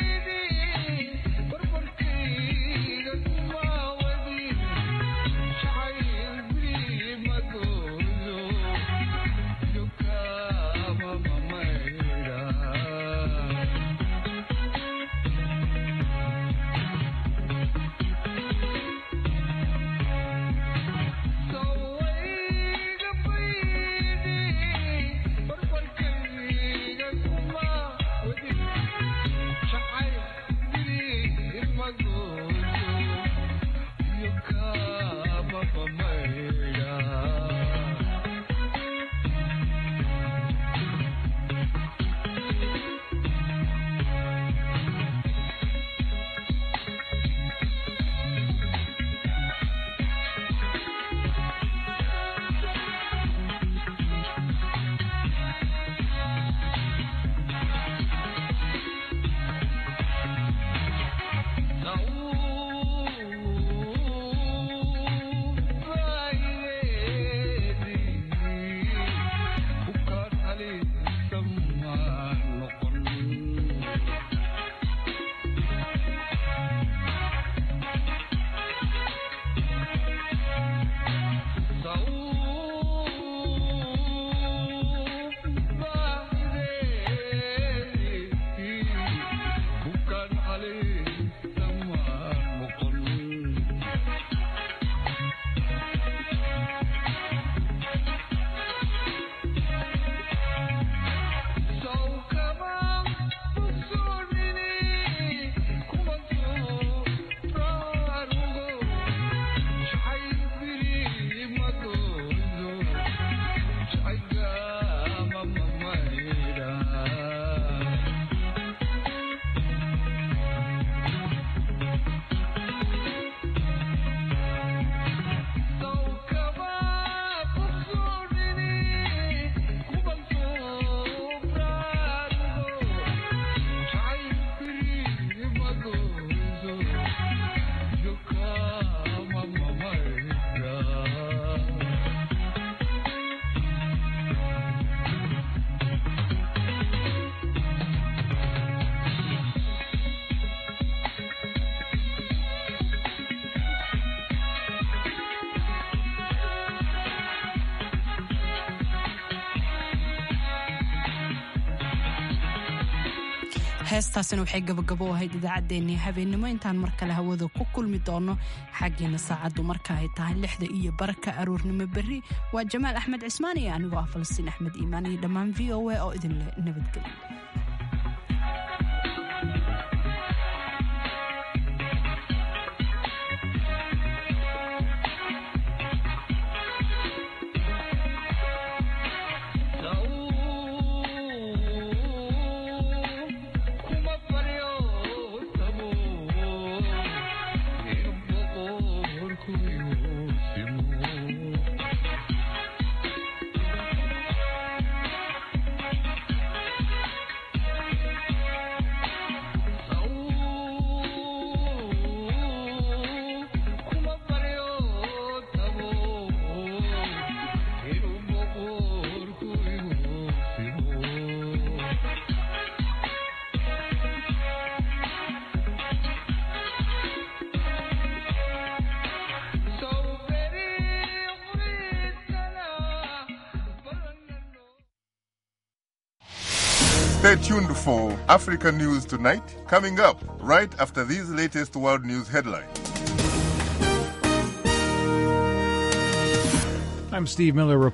Thank you. heestaasina waxay gabagabo ahayd idaacaddeenii habeennimo intaan mar kale hawada ku kulmi doono xaggiina saacaddu marka ay tahay lixda iyo barka aroornimo berri waa jamaal axmed cismaan iyo anigoo ah falastiin axmed iimaan iyo dhammaan v o a oo idinle nabadgelyo Stay tuned for Africa News Tonight, coming up right after these latest world news headlines. I'm Steve Miller.